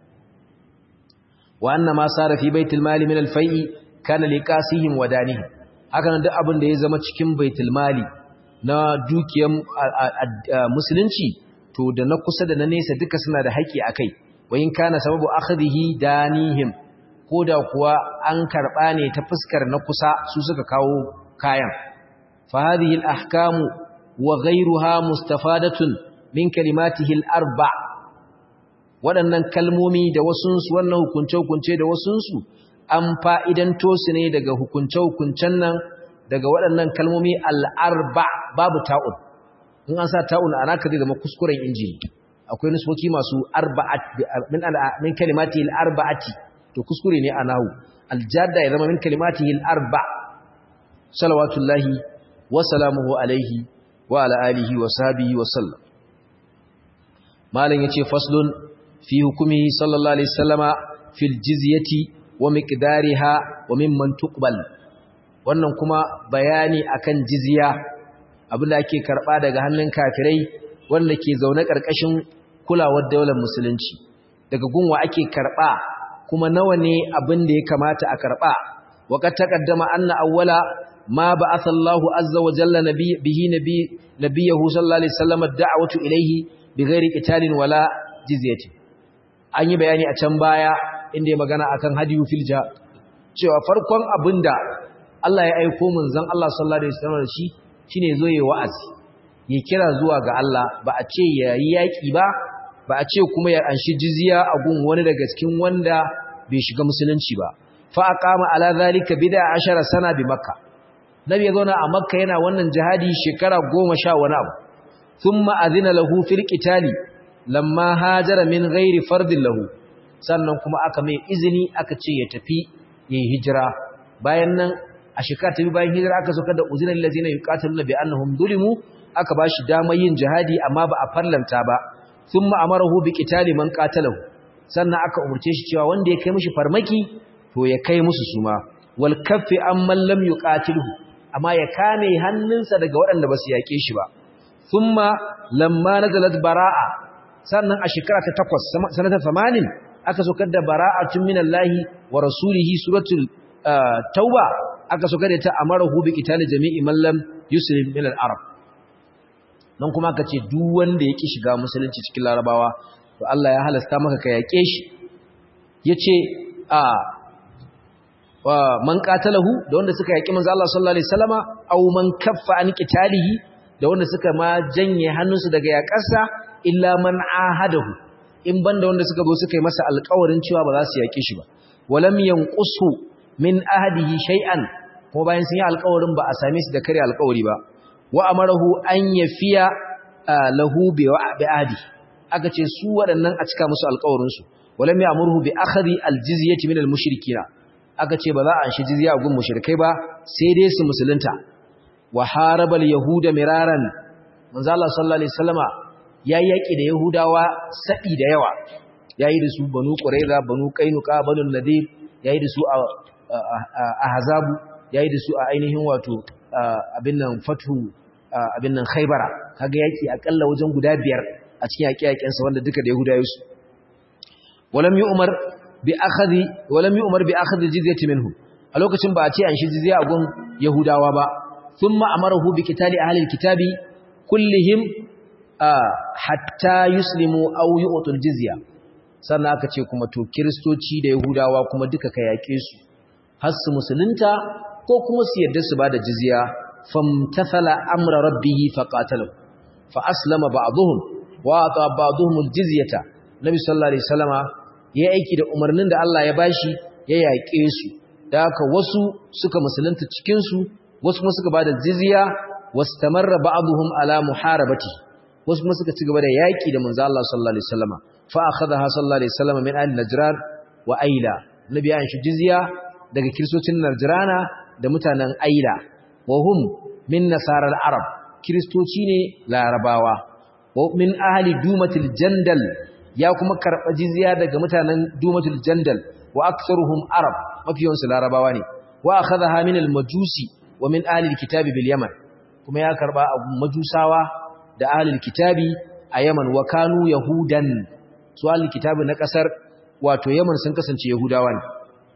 wa anna ma sara fi baitul mali min alfai'i kana liqasihim wa danihim haka nan duk abin da ya zama cikin baitul mali na dukiyar musulunci to da na kusa da na nesa duka suna da haƙi akai wayin kana sababu akhdhihi danihim koda kuwa an karba ne ta fuskar na kusa su suka kawo kayan fa hadhihi al ahkamu wa ghayruha mustafadatun min kalimatihi al arba waɗannan kalmomi da wasunsu wannan hukunce-hukunce da wasunsu an fa'idanto su ne daga hukunce-hukuncen nan daga waɗannan kalmomi al'arba babu ta'un in an sa ta'un ana ka zai zama kuskuren injini akwai nusoki masu min kalimati al'arba'ati to kuskure ne a nahu aljada ya zama min kalimati al'arba salawatullahi wa salamuhu alaihi wa ala alihi wa sahabihi wa sallam malam yace faslun fi hukumi sallallahu alaihi wasallama fil jizyati wa miqdariha wa mimman tuqbal wannan kuma bayani akan jizya abinda ake karba daga hannun kafirai wanda ke zaune karkashin kulawar daular musulunci daga gunwa ake karba kuma nawa ne abin da ya kamata a karba waqad taqaddama anna awwala ma ba'atha Allahu azza wa jalla bihi nabi nabiyahu sallallahu alaihi wasallam ad-da'watu ilayhi bighairi qitalin wala jizyatin an yi bayani a can baya inda ya magana akan hadiyu filja cewa farkon abinda Allah ya aiko manzon Allah sallallahu alaihi wasallam shi shine zo yayi wa'azi ya kira zuwa ga Allah ba a ce yayi yaki ba ba a ce kuma ya anshi jizya a gun wani daga cikin wanda bai shiga musulunci ba fa aqama ala zalika bid'a ashara sana bi makka nabi ya zauna a makka yana wannan jihadi shekara goma sha wani abu thumma adina lahu fil qitali lamma hajara min ghairi fardin lahu sannan kuma aka mai izini aka ce ya tafi yayin hijira bayan nan a shekara ta bayan hijira aka saukar da uzinan lazina yuqatiluna bi annahum zulimu aka bashi damar yin jihadi amma ba a farlanta ba thumma amarahu bi qitali man qatalahu sannan aka umurce shi cewa wanda ya kai mishi farmaki to ya kai musu suma wal kaffi amman lam yuqatilhu amma ya kame hannunsa daga waɗanda ba su yake shi ba thumma lamma nazalat bara'a sannan a shekara ta 8 sanata 80 aka saukar da bara'atun minallahi wa rasulihi suratul tauba aka so kada ta amarahu bi qitali jami'i man lam yuslim min al-arab nan kuma aka ce duk wanda yake shiga musulunci cikin larabawa to Allah ya halasta maka ka yake shi yace a wa man qatalahu da wanda suka yaki manzo Allah sallallahu alaihi wasallama aw man kaffa an qitalihi da wanda suka ma janye hannunsu daga yakarsa illa man ahadahu in banda wanda suka zo suka yi masa alƙawarin cewa ba za su yake shi ba walam yanqusu min ahadihi shay'an kuma bayan sun yi alƙawarin ba a same su da kare alƙawari ba wa amarahu an yafiya lahu bi ahdi aka ce su waɗannan a cika musu alƙawarin su walam ya'muruhu bi akhdhi aljizyati min almushrikina aka ce ba za a shi jizya gun mushrikai ba sai dai su musulunta wa haraba alyahuda miraran manzo Allah sallallahu alaihi wasallama ya yaki da yahudawa sabi da yawa yayi da su banu qurayza banu qainuqa banu nadir yayi da su a ahzabu yayi da su a ainihin wato abin nan fatu abin nan khaybara kaga yaki akalla wajen guda biyar a cikin yaki-yakin sa wanda duka da yahudawa su walam yu'mar bi akhadhi walam yu'mar bi akhadhi jizyati minhum a lokacin ba a ce an shi jizya a gun yahudawa ba thumma amarahu bi qitali ahli alkitabi kullihim hatta yuslimu aw yu'tul jizya sannan aka ce kuma to kristoci da yahudawa kuma duka ka yake su har su musulunta ko kuma su yarda su bada jizya famtathala amra rabbihi faqatalahu fa aslama ba'dhum wa ata ba'dhum aljizyata nabi sallallahu alaihi wasallama ya aiki da umarnin da Allah ya bashi ya yaƙe su da haka wasu suka musulunta cikin su wasu kuma suka bada jizya wastamarra ba'dhum ala muharabati wasu kuma suka ci gaba da yaƙi da manzo Allah sallallahu alaihi wasallama fa akhadha sallallahu alaihi wasallama min ahli najran wa aila nabi ya shi jizya daga kiristocin najrana da mutanen aila wa hum min nasarar arab kiristoci ne larabawa wa min ahli dumatil jandal ya kuma karɓa jizya daga mutanen dumatul jandal wa aktsaruhum arab mafiyansu larabawa ne wa akhadha min al-majusi wa min ahli al-kitabi bil yaman kuma ya karba abu majusawa da ahli al-kitabi a yaman wa kanu yahudan su ahli al-kitabi na kasar wato yaman sun kasance yahudawa ne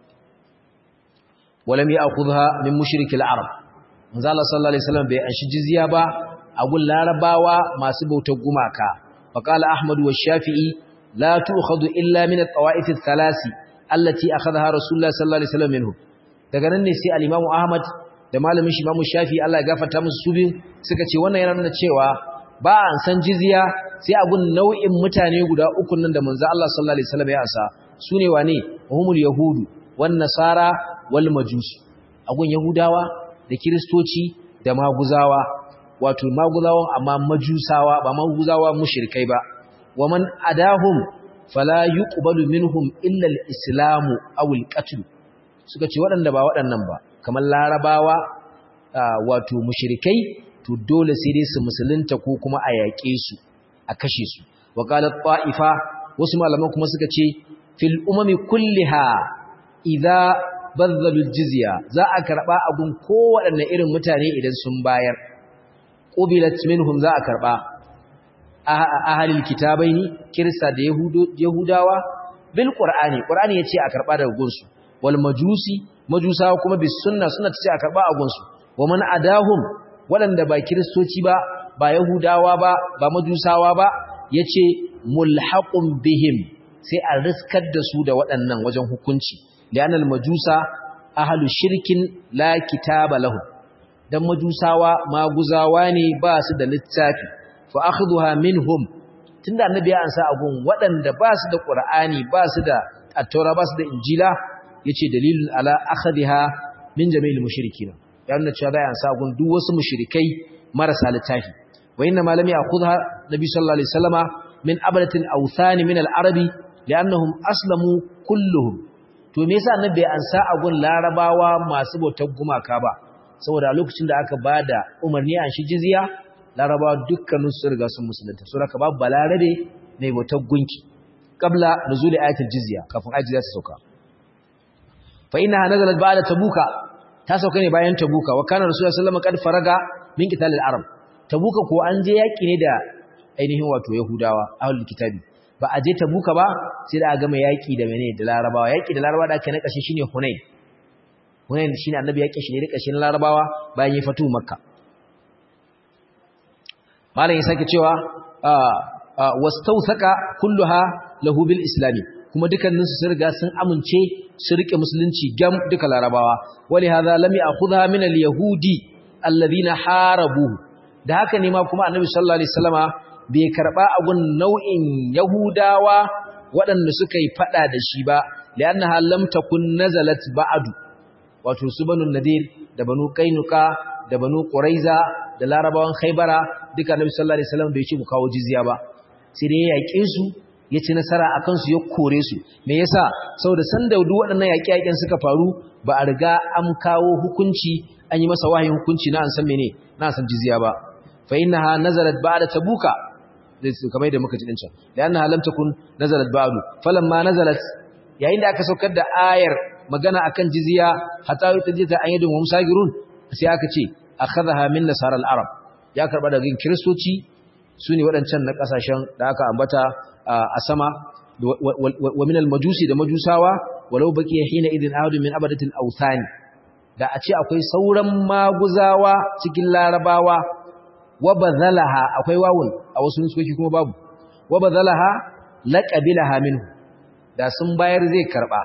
walam ya'khudha min mushrikil arab manzo Allah sallallahu alaihi wasallam bai anshi jizya ba a gun larabawa masu bautar gumaka faqala ahmad wa shafi'i la tu'khadhu illa min at-tawa'if ath-thalathi allati akhadhaha rasulullah sallallahu alaihi wasallam minhu daga nan ne sai al-imamu ahmad da malamin shi imamu shafi'i Allah ya gafarta musu su bin suka ce wannan yana nuna cewa ba an san jizya sai a gun nau'in mutane guda uku nan da manzo Allah sallallahu alaihi wasallam ya asa sune wane humul yahudu wan nasara wal majus a gun yahudawa da kiristoci da maguzawa wato maguzawan amma majusawa ba maguzawa mushrikai ba wa man adahum fala yuqbalu minhum illa al-islam aw al-qatl suka ce waɗanda ba waɗannan ba kamar larabawa wato mushrikai to dole sai dai su musulunta ko kuma a yaƙe su a kashe su wa qalat ta'ifa wasu malaman kuma suka ce fil umami kulliha idza bazzalu jizya za a karba abun kowaɗanne irin mutane idan sun bayar qubilat minhum za a karba ahalil kitabaini kirista da yahudawa bil qur'ani qur'ani yace a karba daga gunsu wal majusi majusawa kuma bis sunna sunna tace a karba a gunsu wa man adahum wadanda ba kiristoci ba ba yahudawa ba ba majusawa ba yace mulhaqum bihim sai a riskar da su da waɗannan wajen hukunci li'anna al majusa ahlu shirkin la kitaba lahum dan majusawa maguzawa ne ba su da littafi fa akhdhuha minhum tunda annabi ya ansa agun waɗanda ba su da qur'ani ba su da at-taura ba su da injila yace dalilun ala akhadha min jami'il mushrikin ya nuna cewa bai ansa agun duk wasu mushrikai marasa littafi wa inna ma lam ya'khudha nabi sallallahu alaihi wasallama min abadatil awthan min al-arabi li'annahum aslamu kulluhum to me yasa annabi bai ansa agun larabawa masu bautar gumaka ba saboda lokacin da aka bada umarni an shi jizya larabawa dukkanin su riga sun musulunta so haka babu balarabe mai bautar gunki qabla nuzuli ayatul jizya kafin ayat jizya ta sauka fa innaha nazalat ba'da tabuka ta sauka ne bayan tabuka wa kana rasulullahi sallallahu alaihi wasallam qad faraga min qitalil arab tabuka ko an je yaki ne da ainihin wato yahudawa ahlul kitabi ba a je tabuka ba sai da a gama yaki da mene da larabawa yaki da larabawa da ake na kashe shine hunain hunain shine annabi yaki shi ne da kashin larabawa bayan ya fatu makka malam ya sake cewa wastawthaka kulluha lahu bil islami kuma dukkanin su sun riga sun amince su rike musulunci gam duka larabawa wali hadha lam ya'khudha min al yahudi alladhina harabu da haka ne ma kuma annabi sallallahu alaihi wasallama bai karba agun nau'in yahudawa waɗanda suka yi fada da shi ba li'annaha lam takun nazalat ba'du wato su banu nadir da banu kainuka da banu quraiza da larabawan khaybara duka annabi sallallahu alaihi wasallam bai ce mu kawo jizya ba sai dai ya yaƙe su ya ci nasara akan su ya kore su me yasa saboda san da duk waɗannan yaƙe-yaƙen suka faru ba a riga an kawo hukunci an yi masa wahayin hukunci na an san mene na san jizya ba fa innaha nazalat ba'da tabuka kamar da muka ji din can liannaha lam takun nazalat ba'du falamma nazalat yayin da aka saukar da ayar magana akan jizya hatta yutajita an yadun hum sagirun sai aka ce akhadha min nasara al-arab ya karba daga kristoci sune waɗancan na kasashen da aka ambata a sama wa min al-majusi da majusawa walau baqiya hina idin ahadun min abadatil awthani da a ce akwai sauran maguzawa cikin larabawa wa bazalaha akwai wawun a wasu nuskoki kuma babu wa bazalaha laqabilaha minhu da sun bayar zai karba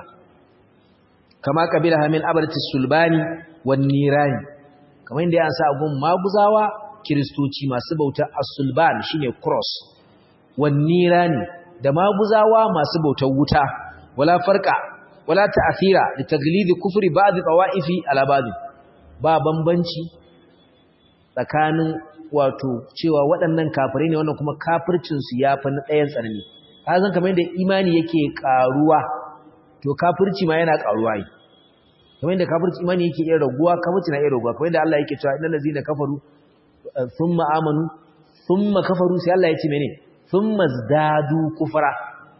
kama qabilaha min abadatis sulbani wan nirani kamar inda ya sa gun maguzawa kristoci masu bauta as-sulban shine cross wan nirani da maguzawa masu bautar wuta wala farqa wala ta'thira li taglidi kufri ba'd tawa'ifi ala ba'd ba bambanci tsakanin wato cewa waɗannan kafirai ne wannan kuma kafircin su yafi na ɗayan tsanani kazan kamar yadda imani yake karuwa to kafirci ma yana karuwa yi kamar yadda kafirci imani yake iya raguwa kafirci na iya raguwa kamar yadda Allah yake cewa innal ladzina kafaru thumma amanu thumma kafaru sai Allah ya ce mene thumma zdadu kufra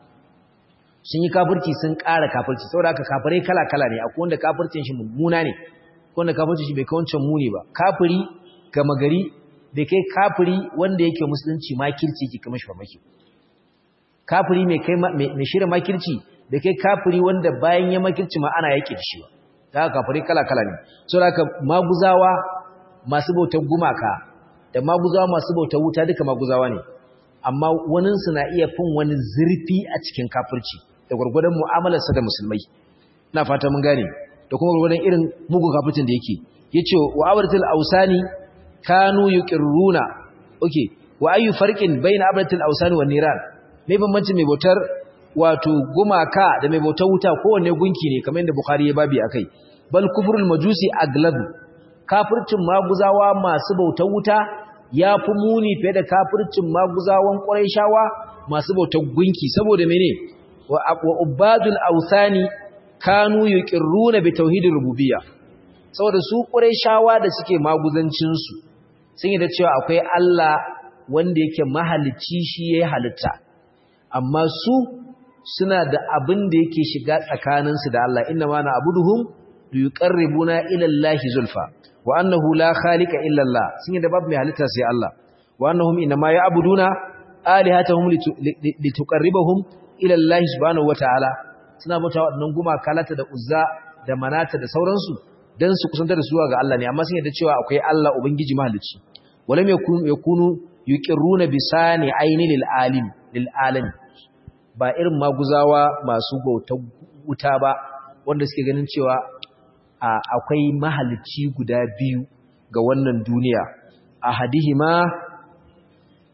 sun yi kafirci sun ƙara kafirci saboda haka kafirai kala-kala ne akwai wanda kafircin shi mummuna ne akwai wanda kafircin shi bai kai wancan muni ba kafiri gama gari bai kai kafiri wanda yake musulunci makirci yake kama shi famaki kafiri mai kai mai shirya makirci bai kai kafiri wanda bayan ya makirci ma ana yake da shi ba da haka kafirai kala-kala ne saboda haka maguzawa masu bautar gumaka da maguzawa masu bautar wuta duka maguzawa ne amma waninsu na iya fin wani zurfi a cikin kafirci da gwargwadon mu'amalarsa da musulmai ina fata mun gane da kuma gwargwadon irin mugun kafircin da yake yace wa abratul ausani kanu yuqirruna okay wa ayu farqin bayna abratul ausani wan niran me bambanci mai bautar wato gumaka da mai bautar wuta kowanne gunki ne kamar yadda bukhari ya babi akai bal kufrul majusi aglabu kafircin maguzawa masu bautar wuta ya fi muni fiye da kafircin maguzawan ƙwarai masu bautar gunki saboda mene wa ubadul authani kanu yuqirruna bi tauhidir rububiyya saboda su ƙwarai da suke maguzancin su sun yi da cewa akwai Allah wanda yake mahalicci shi yayi halitta amma su suna da abin da yake shiga tsakaninsu da Allah inna ma na abuduhum yuqarribuna ila Allah zulfa wa annahu la khaliqa illa Allah sun yi da babu mai halitta sai Allah wa annahum inma ya'buduna alihatahum lituqarribahum ila Allah subhanahu wataala suna bauta waɗannan gumaka lata da uzza da manata da sauransu dan su kusantar da su ga Allah ne amma sun yi da cewa akwai Allah ubangiji mahalicci walam yakunu yakunu yuqirruna bisani aini lil alim lil alam ba irin maguzawa masu bautar wuta ba wanda suke ganin cewa akwai mahalicci guda biyu ga wannan duniya a hadihima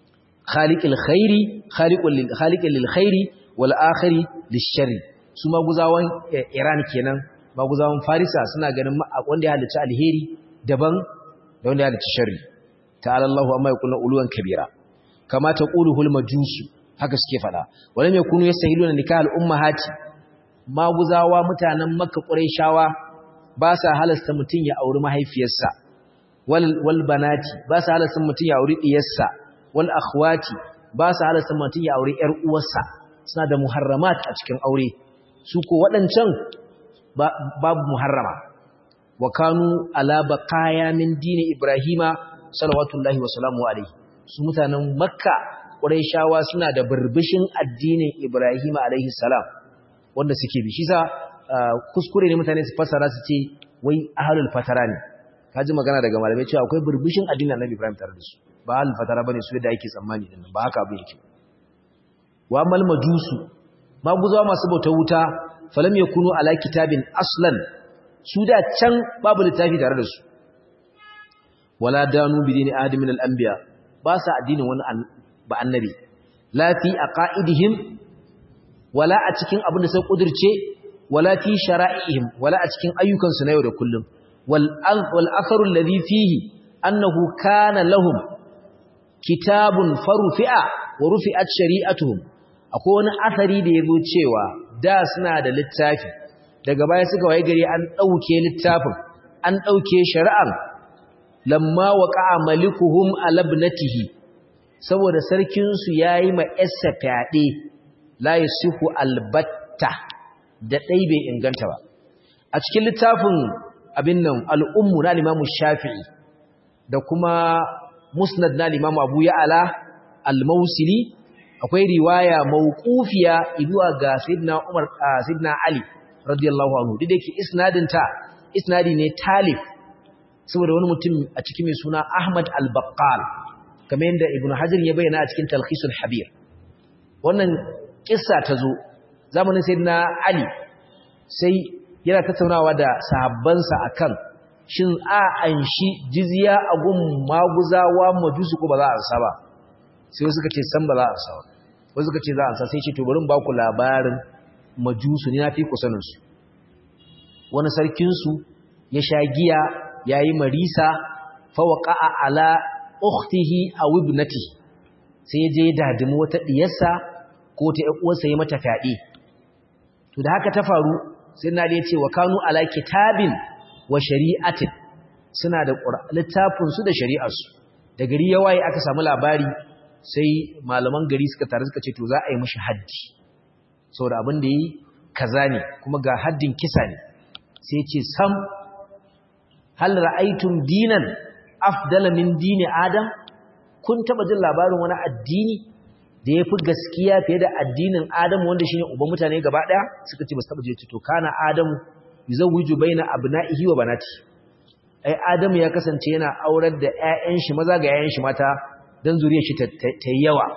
khaliqil khairi khaliqul lil khaliqil lil khairi wal akhiri lish-sharri su maguzawan Iran kenan maguzawan Farisa suna ganin wanda ya halicci alheri daban da wanda ya halicci sharri ta'ala Allahu amma yaqulu uluwan kabira kama taquluhul majusu haka suke fada walam yakunu yastahiluna nikahal ummahati maguzawa mutanen makka quraishawa ba sa halasta mutun ya auri mahaifiyarsa wal wal banati ba sa halasta mutun ya auri diyarsa wal akhwati ba sa halasta mutun ya auri yar uwarsa suna da muharramat a cikin aure su ko waɗancan babu muharrama wa kanu ala baqaya min dini ibrahima salawatullahi wa salamu alaihi su mutanen makka quraishawa suna da burbushin addinin ibrahima alaihi salam wanda suke bi shi sa kuskure ne mutane su fassara su ce wai ahlul fatara ne kaji magana daga malamai cewa akwai burbushin addinin annabi ibrahim tare da su ba ahlul fatara bane su da yake tsammani din ba haka abu yake wa mal majusu maguzawa masu bauta wuta falam yakunu ala kitabin aslan su da can babu littafi tare da su wala danu bi dini adam min al-anbiya ba sa addinin wani ba annabi la fi aqaidihim wala a cikin abin da sai kudirce wala fi shara'ihim wala a cikin ayyukan su na yau da kullum wal wal akharu alladhi fihi annahu kana lahum kitabun farufi'a wa rufi'at shari'atuhum akwai wani athari da yazo cewa da suna da littafi daga baya suka waye gari an dauke littafin an dauke shari'ar lamma waqa'a malikuhum alabnatihi saboda sarkin su yayi ma essa fyaɗe la yasihu albatta da dai bai inganta ba a cikin littafin abin nan al-ummu na Imam Shafi'i da kuma musnad na Imam Abu Ya'la al-Mausili akwai riwaya mawqufiya zuwa ga Sayyidina Umar Sayyidina Ali radiyallahu anhu duk da yake isnadin ta isnadi ne talif saboda wani mutum a cikin mai suna Ahmad al-Baqqal kamar yadda Ibn Hajar ya bayyana a cikin Talkhisul Habir wannan kissa ta zo zamanin Sayyidina Ali sai yana tattaunawa da sahabbansa akan shin a anshi jizya a gun maguzawa majusu ko ba za a ansa ba sai suka ce san ba za a ansa ba wasu suka ce za a ansa sai ce to bari ba ku labarin majusu ni na fi ku sanin su wani sarkin su ya sha giya yayi marisa fa waqa'a ala ukhtihi aw ibnatihi sai ya je ya dadimi wata diyarsa ko ta ƴan uwarsa ya mata fyaɗe to da haka ta faru sai na da ya ce wa kanu ala kitabin wa shari'atin suna da littafin su da shari'ar su da gari ya waye aka samu labari sai malaman gari suka tare suka ce to za a yi mishi haddi saboda abin da yi kaza ne kuma ga haddin kisa ne sai ce sam hal ra'aytum dinan afdala min dini adam kun taba jin labarin wani addini da yafi gaskiya fiye da addinin adam wanda shine uban mutane gaba daya suka ce ba su taba je to kana adam yuzawwiju baina abna'ihi wa banati ai adam ya kasance yana aurar da ƴaƴan shi maza ga ƴaƴan shi mata dan zuriyar shi ta yawa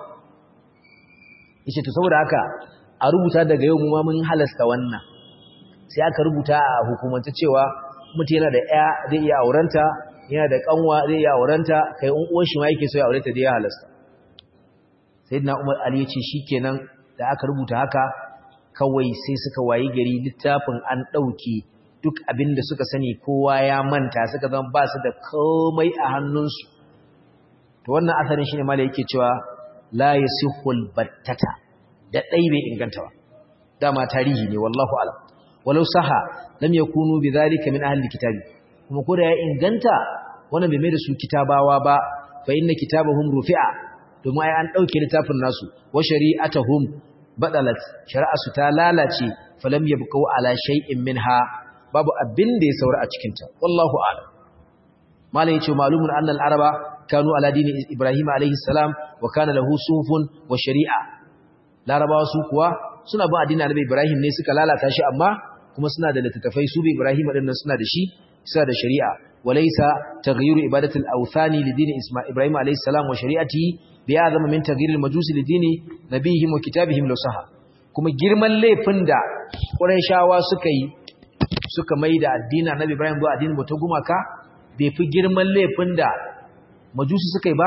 yace to saboda haka a rubuta daga yau mu ma mun halasta wannan sai aka rubuta a hukumance cewa mutum yana da ƴa zai iya aurenta yana da kanwa zai iya aurenta kai un uwan shi ma yake so ya aurenta da ya halasta sayyidina Umar Ali yace shikenan da aka rubuta haka kawai sai suka wayi gari littafin an dauke duk abin da suka sani kowa ya manta suka zama ba su da komai a hannunsu to wannan asarin shine mala yake cewa la yasihul battata da dai bai inganta ba dama tarihi ne wallahu alam walau saha lam yakunu bidhalika min ahli kitabi kuma ko da ya inganta wannan bai mai da su kitabawa ba fa inna kitabahum rufi'a domin ai an dauke littafin nasu wa shari'atuhum badalat shari'atu ta lalace falam yabqau ala shay'in minha babu abin da ya saura a cikin ta wallahu a'lam malai yace malumun anna al-araba kanu ala dini ibrahim alayhi salam wa kana lahu sufun wa shari'a larabawa su kuwa suna bin addinin annabi ibrahim ne suka lalata shi amma kuma suna da littattafai su bi ibrahim din suna da shi suna da shari'a walaysa taghyiru ibadatul awthani li dini isma ibrahim alayhi salam wa shari'atihi bi azama min taghyir al majusi li dini nabihim wa kitabihim lasaha kuma girman laifin da qurayshawa suka yi suka maida addinin annabi ibrahim zuwa addinin bata gumaka bai fi girman laifin da majusi suka yi ba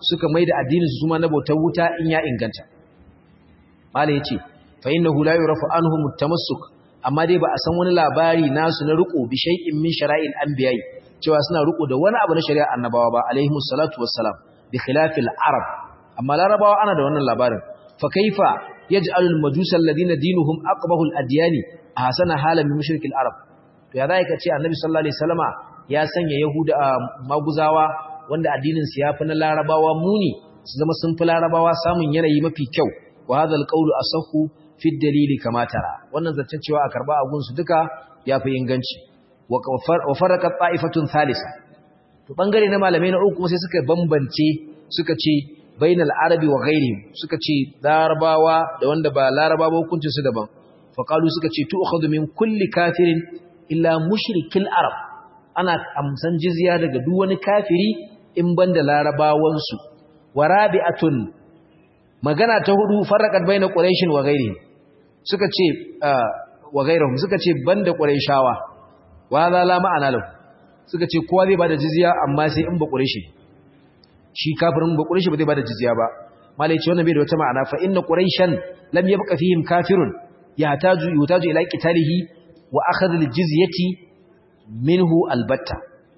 suka maida addinin su kuma na bautar wuta in ya inganta malai yace fa innahu la yurafu anhum at-tamassuk amma dai ba a san wani labari nasu na riko bi shay'in min shara'il anbiya'i cewa suna riko da wani abu na shari'a annabawa ba alaihimus salatu wassalam bi khilafil arab amma larabawa ana da wannan labarin fa kaifa yaj'alu al-majusa alladhina dinuhum aqbahu al-adyani ahsana halan min mushrikil arab to ya zai kace annabi sallallahu alaihi wasallama ya sanya yahuda maguzawa wanda addinin su yafi na larabawa muni su zama sun fi larabawa samun yanayi mafi kyau wa hadha al-qawlu asahhu fi dalili kama tara wannan zancen cewa a karba agun su duka yafi inganci wa faraqat ta'ifatun thalitha to bangare na malamai na uku sai suka bambance suka ce bainal arabi wa ghairihim suka ce larabawa da wanda ba larabawa hukuncin su daban fa qalu suka ce tu'khadhu min kulli kafirin illa mushrikil arab ana amsan jizya daga duk wani kafiri in banda larabawan su wa rabi'atun magana ta hudu farraqat baina quraish wa ghairihim suka ce wa ghairihim suka ce banda quraishawa wa za la ma'ana lahu suka ce kowa zai bada jizya amma sai in ba quraishi shi kafirin ba quraishi ba zai bada jizya ba malai ce wannan bai da wata ma'ana fa inna quraishan lam yabqa fihim kafirun yahtaju yutaju ila qitalihi wa akhadh aljizyati minhu albatta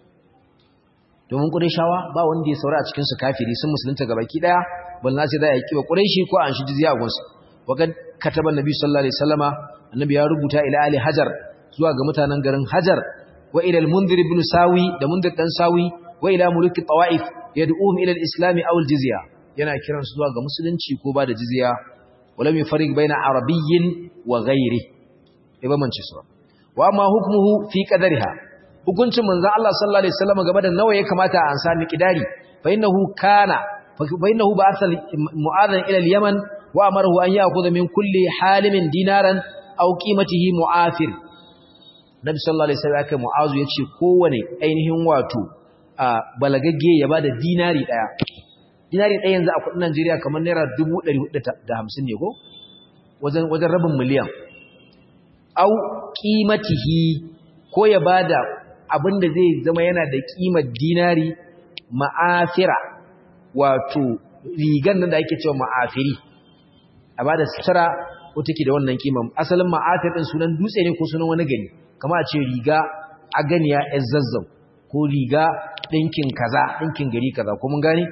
domin quraishawa ba wanda ya saura a cikin su kafiri sun musulunta gabaki daya balna sai da ya kiba quraishi ko an shi jizya a gunsu wakan kataba annabi sallallahu alaihi wasallama annabi ya rubuta ila ali hajar zuwa ga mutanen garin hajar wa ila al-munzir ibn sawi da munzir dan sawi wa ila mulki tawaif yad'uhum ila al-islam aw al-jizya yana kiran su zuwa ga musulunci ko ba da jizya walam yufarriq baina arabiyyin wa ghairi iba man su wa amma hukmuhu fi qadariha hukuncin manzon Allah sallallahu alaihi wasallam game da nawa ya kamata a ansa miqdari fa innahu kana fa innahu ba'atha mu'adhan ila al-yaman wa amarahu an ya'khudha min kulli halimin dinaran aw qimatihi mu'afir Nabi sallallahu alaihi wasallam aka mu'azu yace kowane ainihin wato a balagagge ya bada dinari daya dinari daya yanzu a kudin Najeriya kamar naira 450 ne ko wajen wajen rabin miliyan aw qimatihi ko ya bada abinda zai zama yana da kimar dinari ma'afira wato rigan nan da ake cewa ma'afiri a bada sutura ko take da wannan kiman asalin ma'afir din sunan dutse ne ko sunan wani gani kama a ce riga a ganiya yan zazzau ko riga ɗinkin kaza ɗinkin gari kaza ko mun gani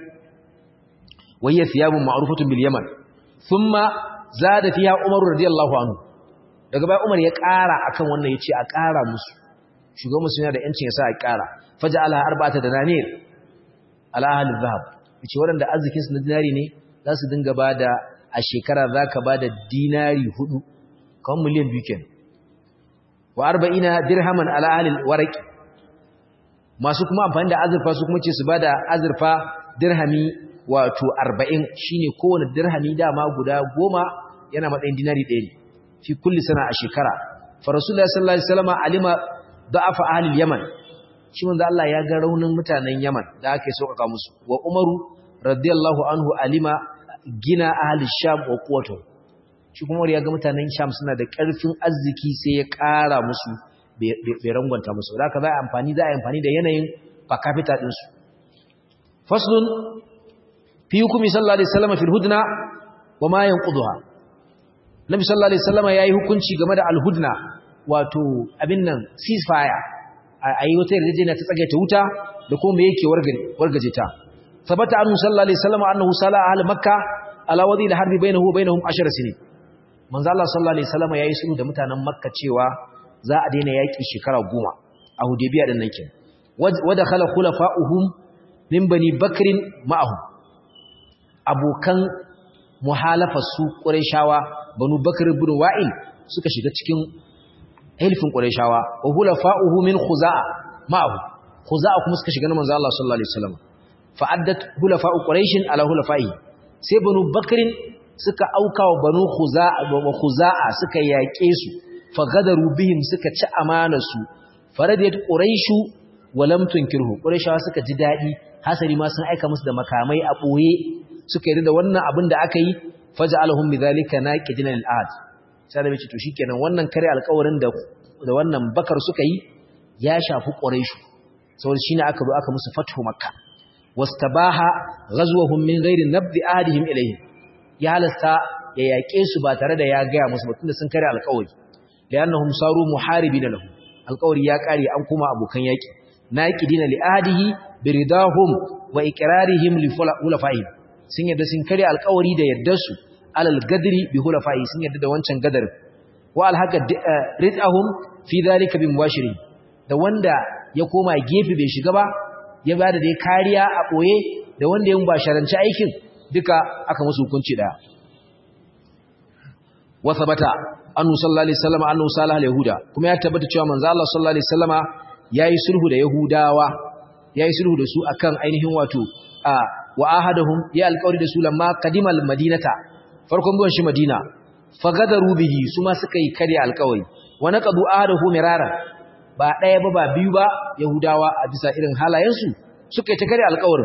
wayya thiyabun ma'rufatun bil yaman thumma zada fiha umar radiyallahu anhu daga bai umar ya ƙara akan wannan yace a ƙara musu shugaban musulmi da yancin ya sa a ƙara faja'ala arba'ata dananir ala ahli dhahab yace waɗanda arzikin su na dinari ne za su dinga bada a shekara zaka bada dinari hudu kan miliyan biyu kenan wa arba'ina dirhaman ala ahlil waraqi masu kuma amfani da azurfa su kuma ce su bada azurfa dirhami wato 40 shine kowane dirhami dama guda goma yana matsayin dinari ɗaya ne fi kulli sana a shekara fa rasulullahi sallallahu alaihi wasallam alima da'afa ahlil yaman shi manzo Allah ya ga raunin mutanen yaman da aka yi sauƙaƙa musu wa umaru radiyallahu anhu alima gina ahli sham wa quwwatuhu shi kuma ya ga mutanen sham suna da ƙarfin arziki sai ya ƙara musu bai rangwanta musu da aka za a amfani za a amfani da yanayin per capita ɗinsu faslun fi hukumi sallallahu alaihi wasallam fil hudna wa ma yanquduha nabi sallallahu alaihi wasallam yayi hukunci game da al-hudna wato abin nan ceasefire ayi wata yarjejeniya ta tsage ta wuta da kuma me yake wargaje ta sabata annu sallallahu alaihi wasallam annahu sala ahli makkah ala wadi al-harbi bainahu wa bainahum 10 sinin manzo Allah sallallahu alaihi wasallam yayi sulhu da mutanen Makka cewa za a daina yaki shekara goma a Hudaybiya din nan kin wa dakhala khulafa'uhum min bani Bakr ma'ahum abokan muhalafa su Qurayshawa banu Bakr ibn Wa'il suka shiga cikin hilfin Qurayshawa wa khulafa'uhu min Khuza'a ma'ahu Khuza'a kuma suka shiga na manzo Allah sallallahu alaihi wasallam fa'addat khulafa'u Quraysh ala khulafa'i sai banu Bakr suka auka wa banu khuza'a suka yaƙe su fagadaru bihim suka ci amanarsu faradiyat quraishu wa lam tunkirhu quraishawa suka ji dadi hasari ma sun aika musu da makamai a boye suka yi da wannan abin da aka yi faj'alhum bidhalika naqidin al-ahd sai da bace to shikenan wannan kare alƙawarin da da wannan bakar suka yi ya shafi quraishu saboda shine aka zo aka musu fathu makka wastabaha ghazwahum min ghairi nabdi ahadihim ilayhi ya halasta ya yaƙe su ba tare da ya gaya musu ba tunda sun kare alƙawari li'annahum saru muharibina lahu alƙawari ya kare an kuma abokan yaƙi naqidina li ahadihi biridahum wa iqrarihim li hulafa'ihim sun yadda sun kare alƙawari da yaddar su alal gadri bi hulafa'i sun yadda da wancan gadar wa alhaqa ridahum fi dhalika bi mubashirin da wanda ya koma gefe bai shiga ba ya bada dai kariya a boye da wanda ya mubasharanci aikin duka aka musu hukunci daya wa thabata annu sallallahu alaihi wasallam annu salah al-yahuda kuma ya tabbata cewa manzo Allah sallallahu alaihi wasallama yayi sulhu da yahudawa yayi sulhu da su akan ainihin wato a wa ahadahum ya alqawli da su lamma qadimal madinata farkon zuwan shi madina fagadaru bihi su ma suka yi kare alqawli wa naqadu ahadahu mirara ba daya ba ba biyu ba yahudawa a bisa irin halayensu suka yi ta kare alqawrin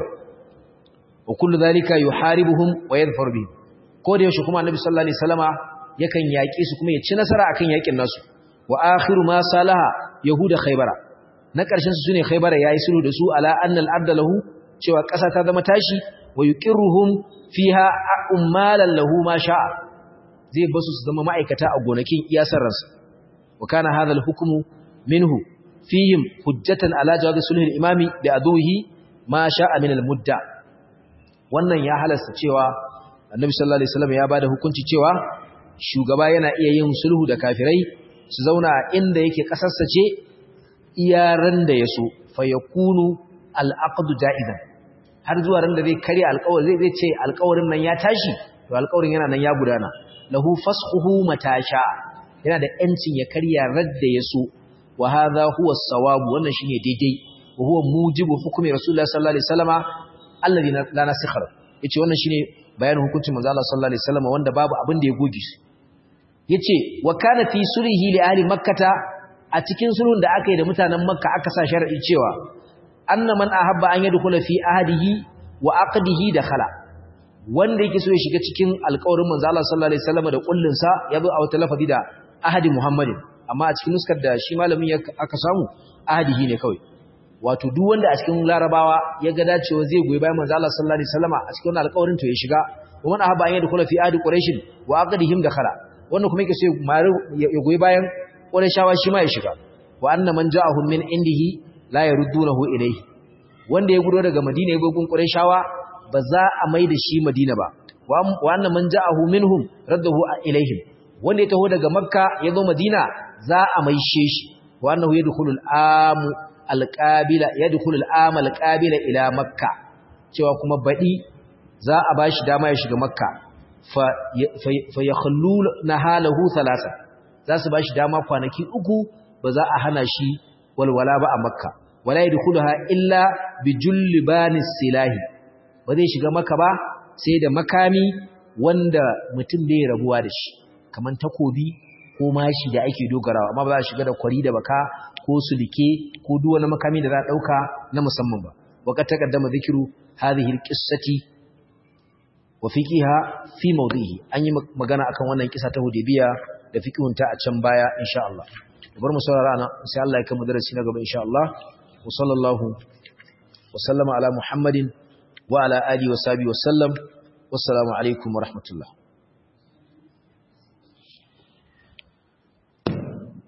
wa kullu dhalika yuharibuhum wa yadhfar bihim ko da yaushe kuma annabi sallallahu alaihi wasallama yakan yaƙe su kuma ya ci nasara akan yaƙin nasu wa akhiru ma salaha yahuda khaybara na ƙarshen su sune khaybara yayi sulhu da su ala anna al-abda lahu cewa ƙasa ta zama tashi wa yuqirruhum fiha ummalan lahu ma sha'a zai basu su zama ma'aikata a gonakin iyasar ransu wa kana hadha al-hukmu minhu fihim hujjatan ala jawaz sulh al-imami bi aduhi ma sha'a min al-mudda wannan ya halasta cewa annabi sallallahu alaihi wasallam ya bada hukunci cewa shugaba yana iya yin sulhu da kafirai su zauna inda yake kasarsa ce iyaran da ya so fa yakunu al-aqdu ja'izan har zuwa ran da zai kare alƙawari zai zai ce alƙawarin nan ya tashi to alƙawarin yana nan ya gudana lahu fasquhu matasha yana da yancin ya karya radda ya so wa hadha huwa as-sawab wannan shine daidai wa huwa mujibu hukmi rasulullahi sallallahu alaihi wasallama alladhi la nasikhar yace wannan shine bayanin hukuncin manzo Allah sallallahu alaihi wasallama wanda babu abin da ya goge shi yace wa kana fi sulhi li ahli makkata a cikin sulhun da aka yi da mutanen makka aka sa shar'i cewa anna man ahabba an yadkhula fi ahdihi wa aqdihi dakhala wanda yake so ya shiga cikin alƙawarin manzo Allah sallallahu alaihi wasallam da kullun sa yazo a wata lafazi da ahdi muhammadin amma a cikin nuskar da shi malamin aka samu ahdihi ne kawai wato duk wanda a cikin larabawa ya ga dacewa zai goyi bayan manzo Allah sallallahu alaihi wasallam a cikin wannan alƙawarin to ya shiga wa man ahabba an yadkhula fi ahdi quraish wa aqdihim dakhala wannan kuma yake so ya goyi bayan Qurayshawa shi ma ya shiga wa anna man ja'ahum min indihi la yaruddunahu ilayhi wanda ya gudo daga Madina ya gogun Qurayshawa ba za a mai da shi Madina ba wa anna man ja'ahu minhum raddahu ilayhim wanda ya taho daga Makka ya zo Madina za a maishe shi wa annahu yadkhulu al-am al-qabila yadkhulu al-am al-qabila ila Makka cewa kuma badi za a bashi dama ya shiga Makka fa yakhluna halahu thalatha za su bashi dama kwanaki uku ba za a hana shi walwala ba a makka wala yadkhulaha illa bi jullibani silahi ba zai shiga makka ba sai da makami wanda mutum bai rabuwa da shi kaman takobi ko mashi da ake dogarawa amma ba za a shiga da kwari da baka ko sulike ko duk wani makami da za a dauka na musamman ba waqad taqaddama dhikru hadhihi alqissati wa fiqiha fi mawdihi an yi magana akan wannan kisa ta Hudaybiya da fiqhunta a can baya insha Allah bar mu saurara ana sai Allah ya kai mu darasi na gaba insha Allah wa sallallahu wa sallama ala Muhammadin wa ala alihi wa sahbihi wa sallam wassalamu alaikum wa rahmatullah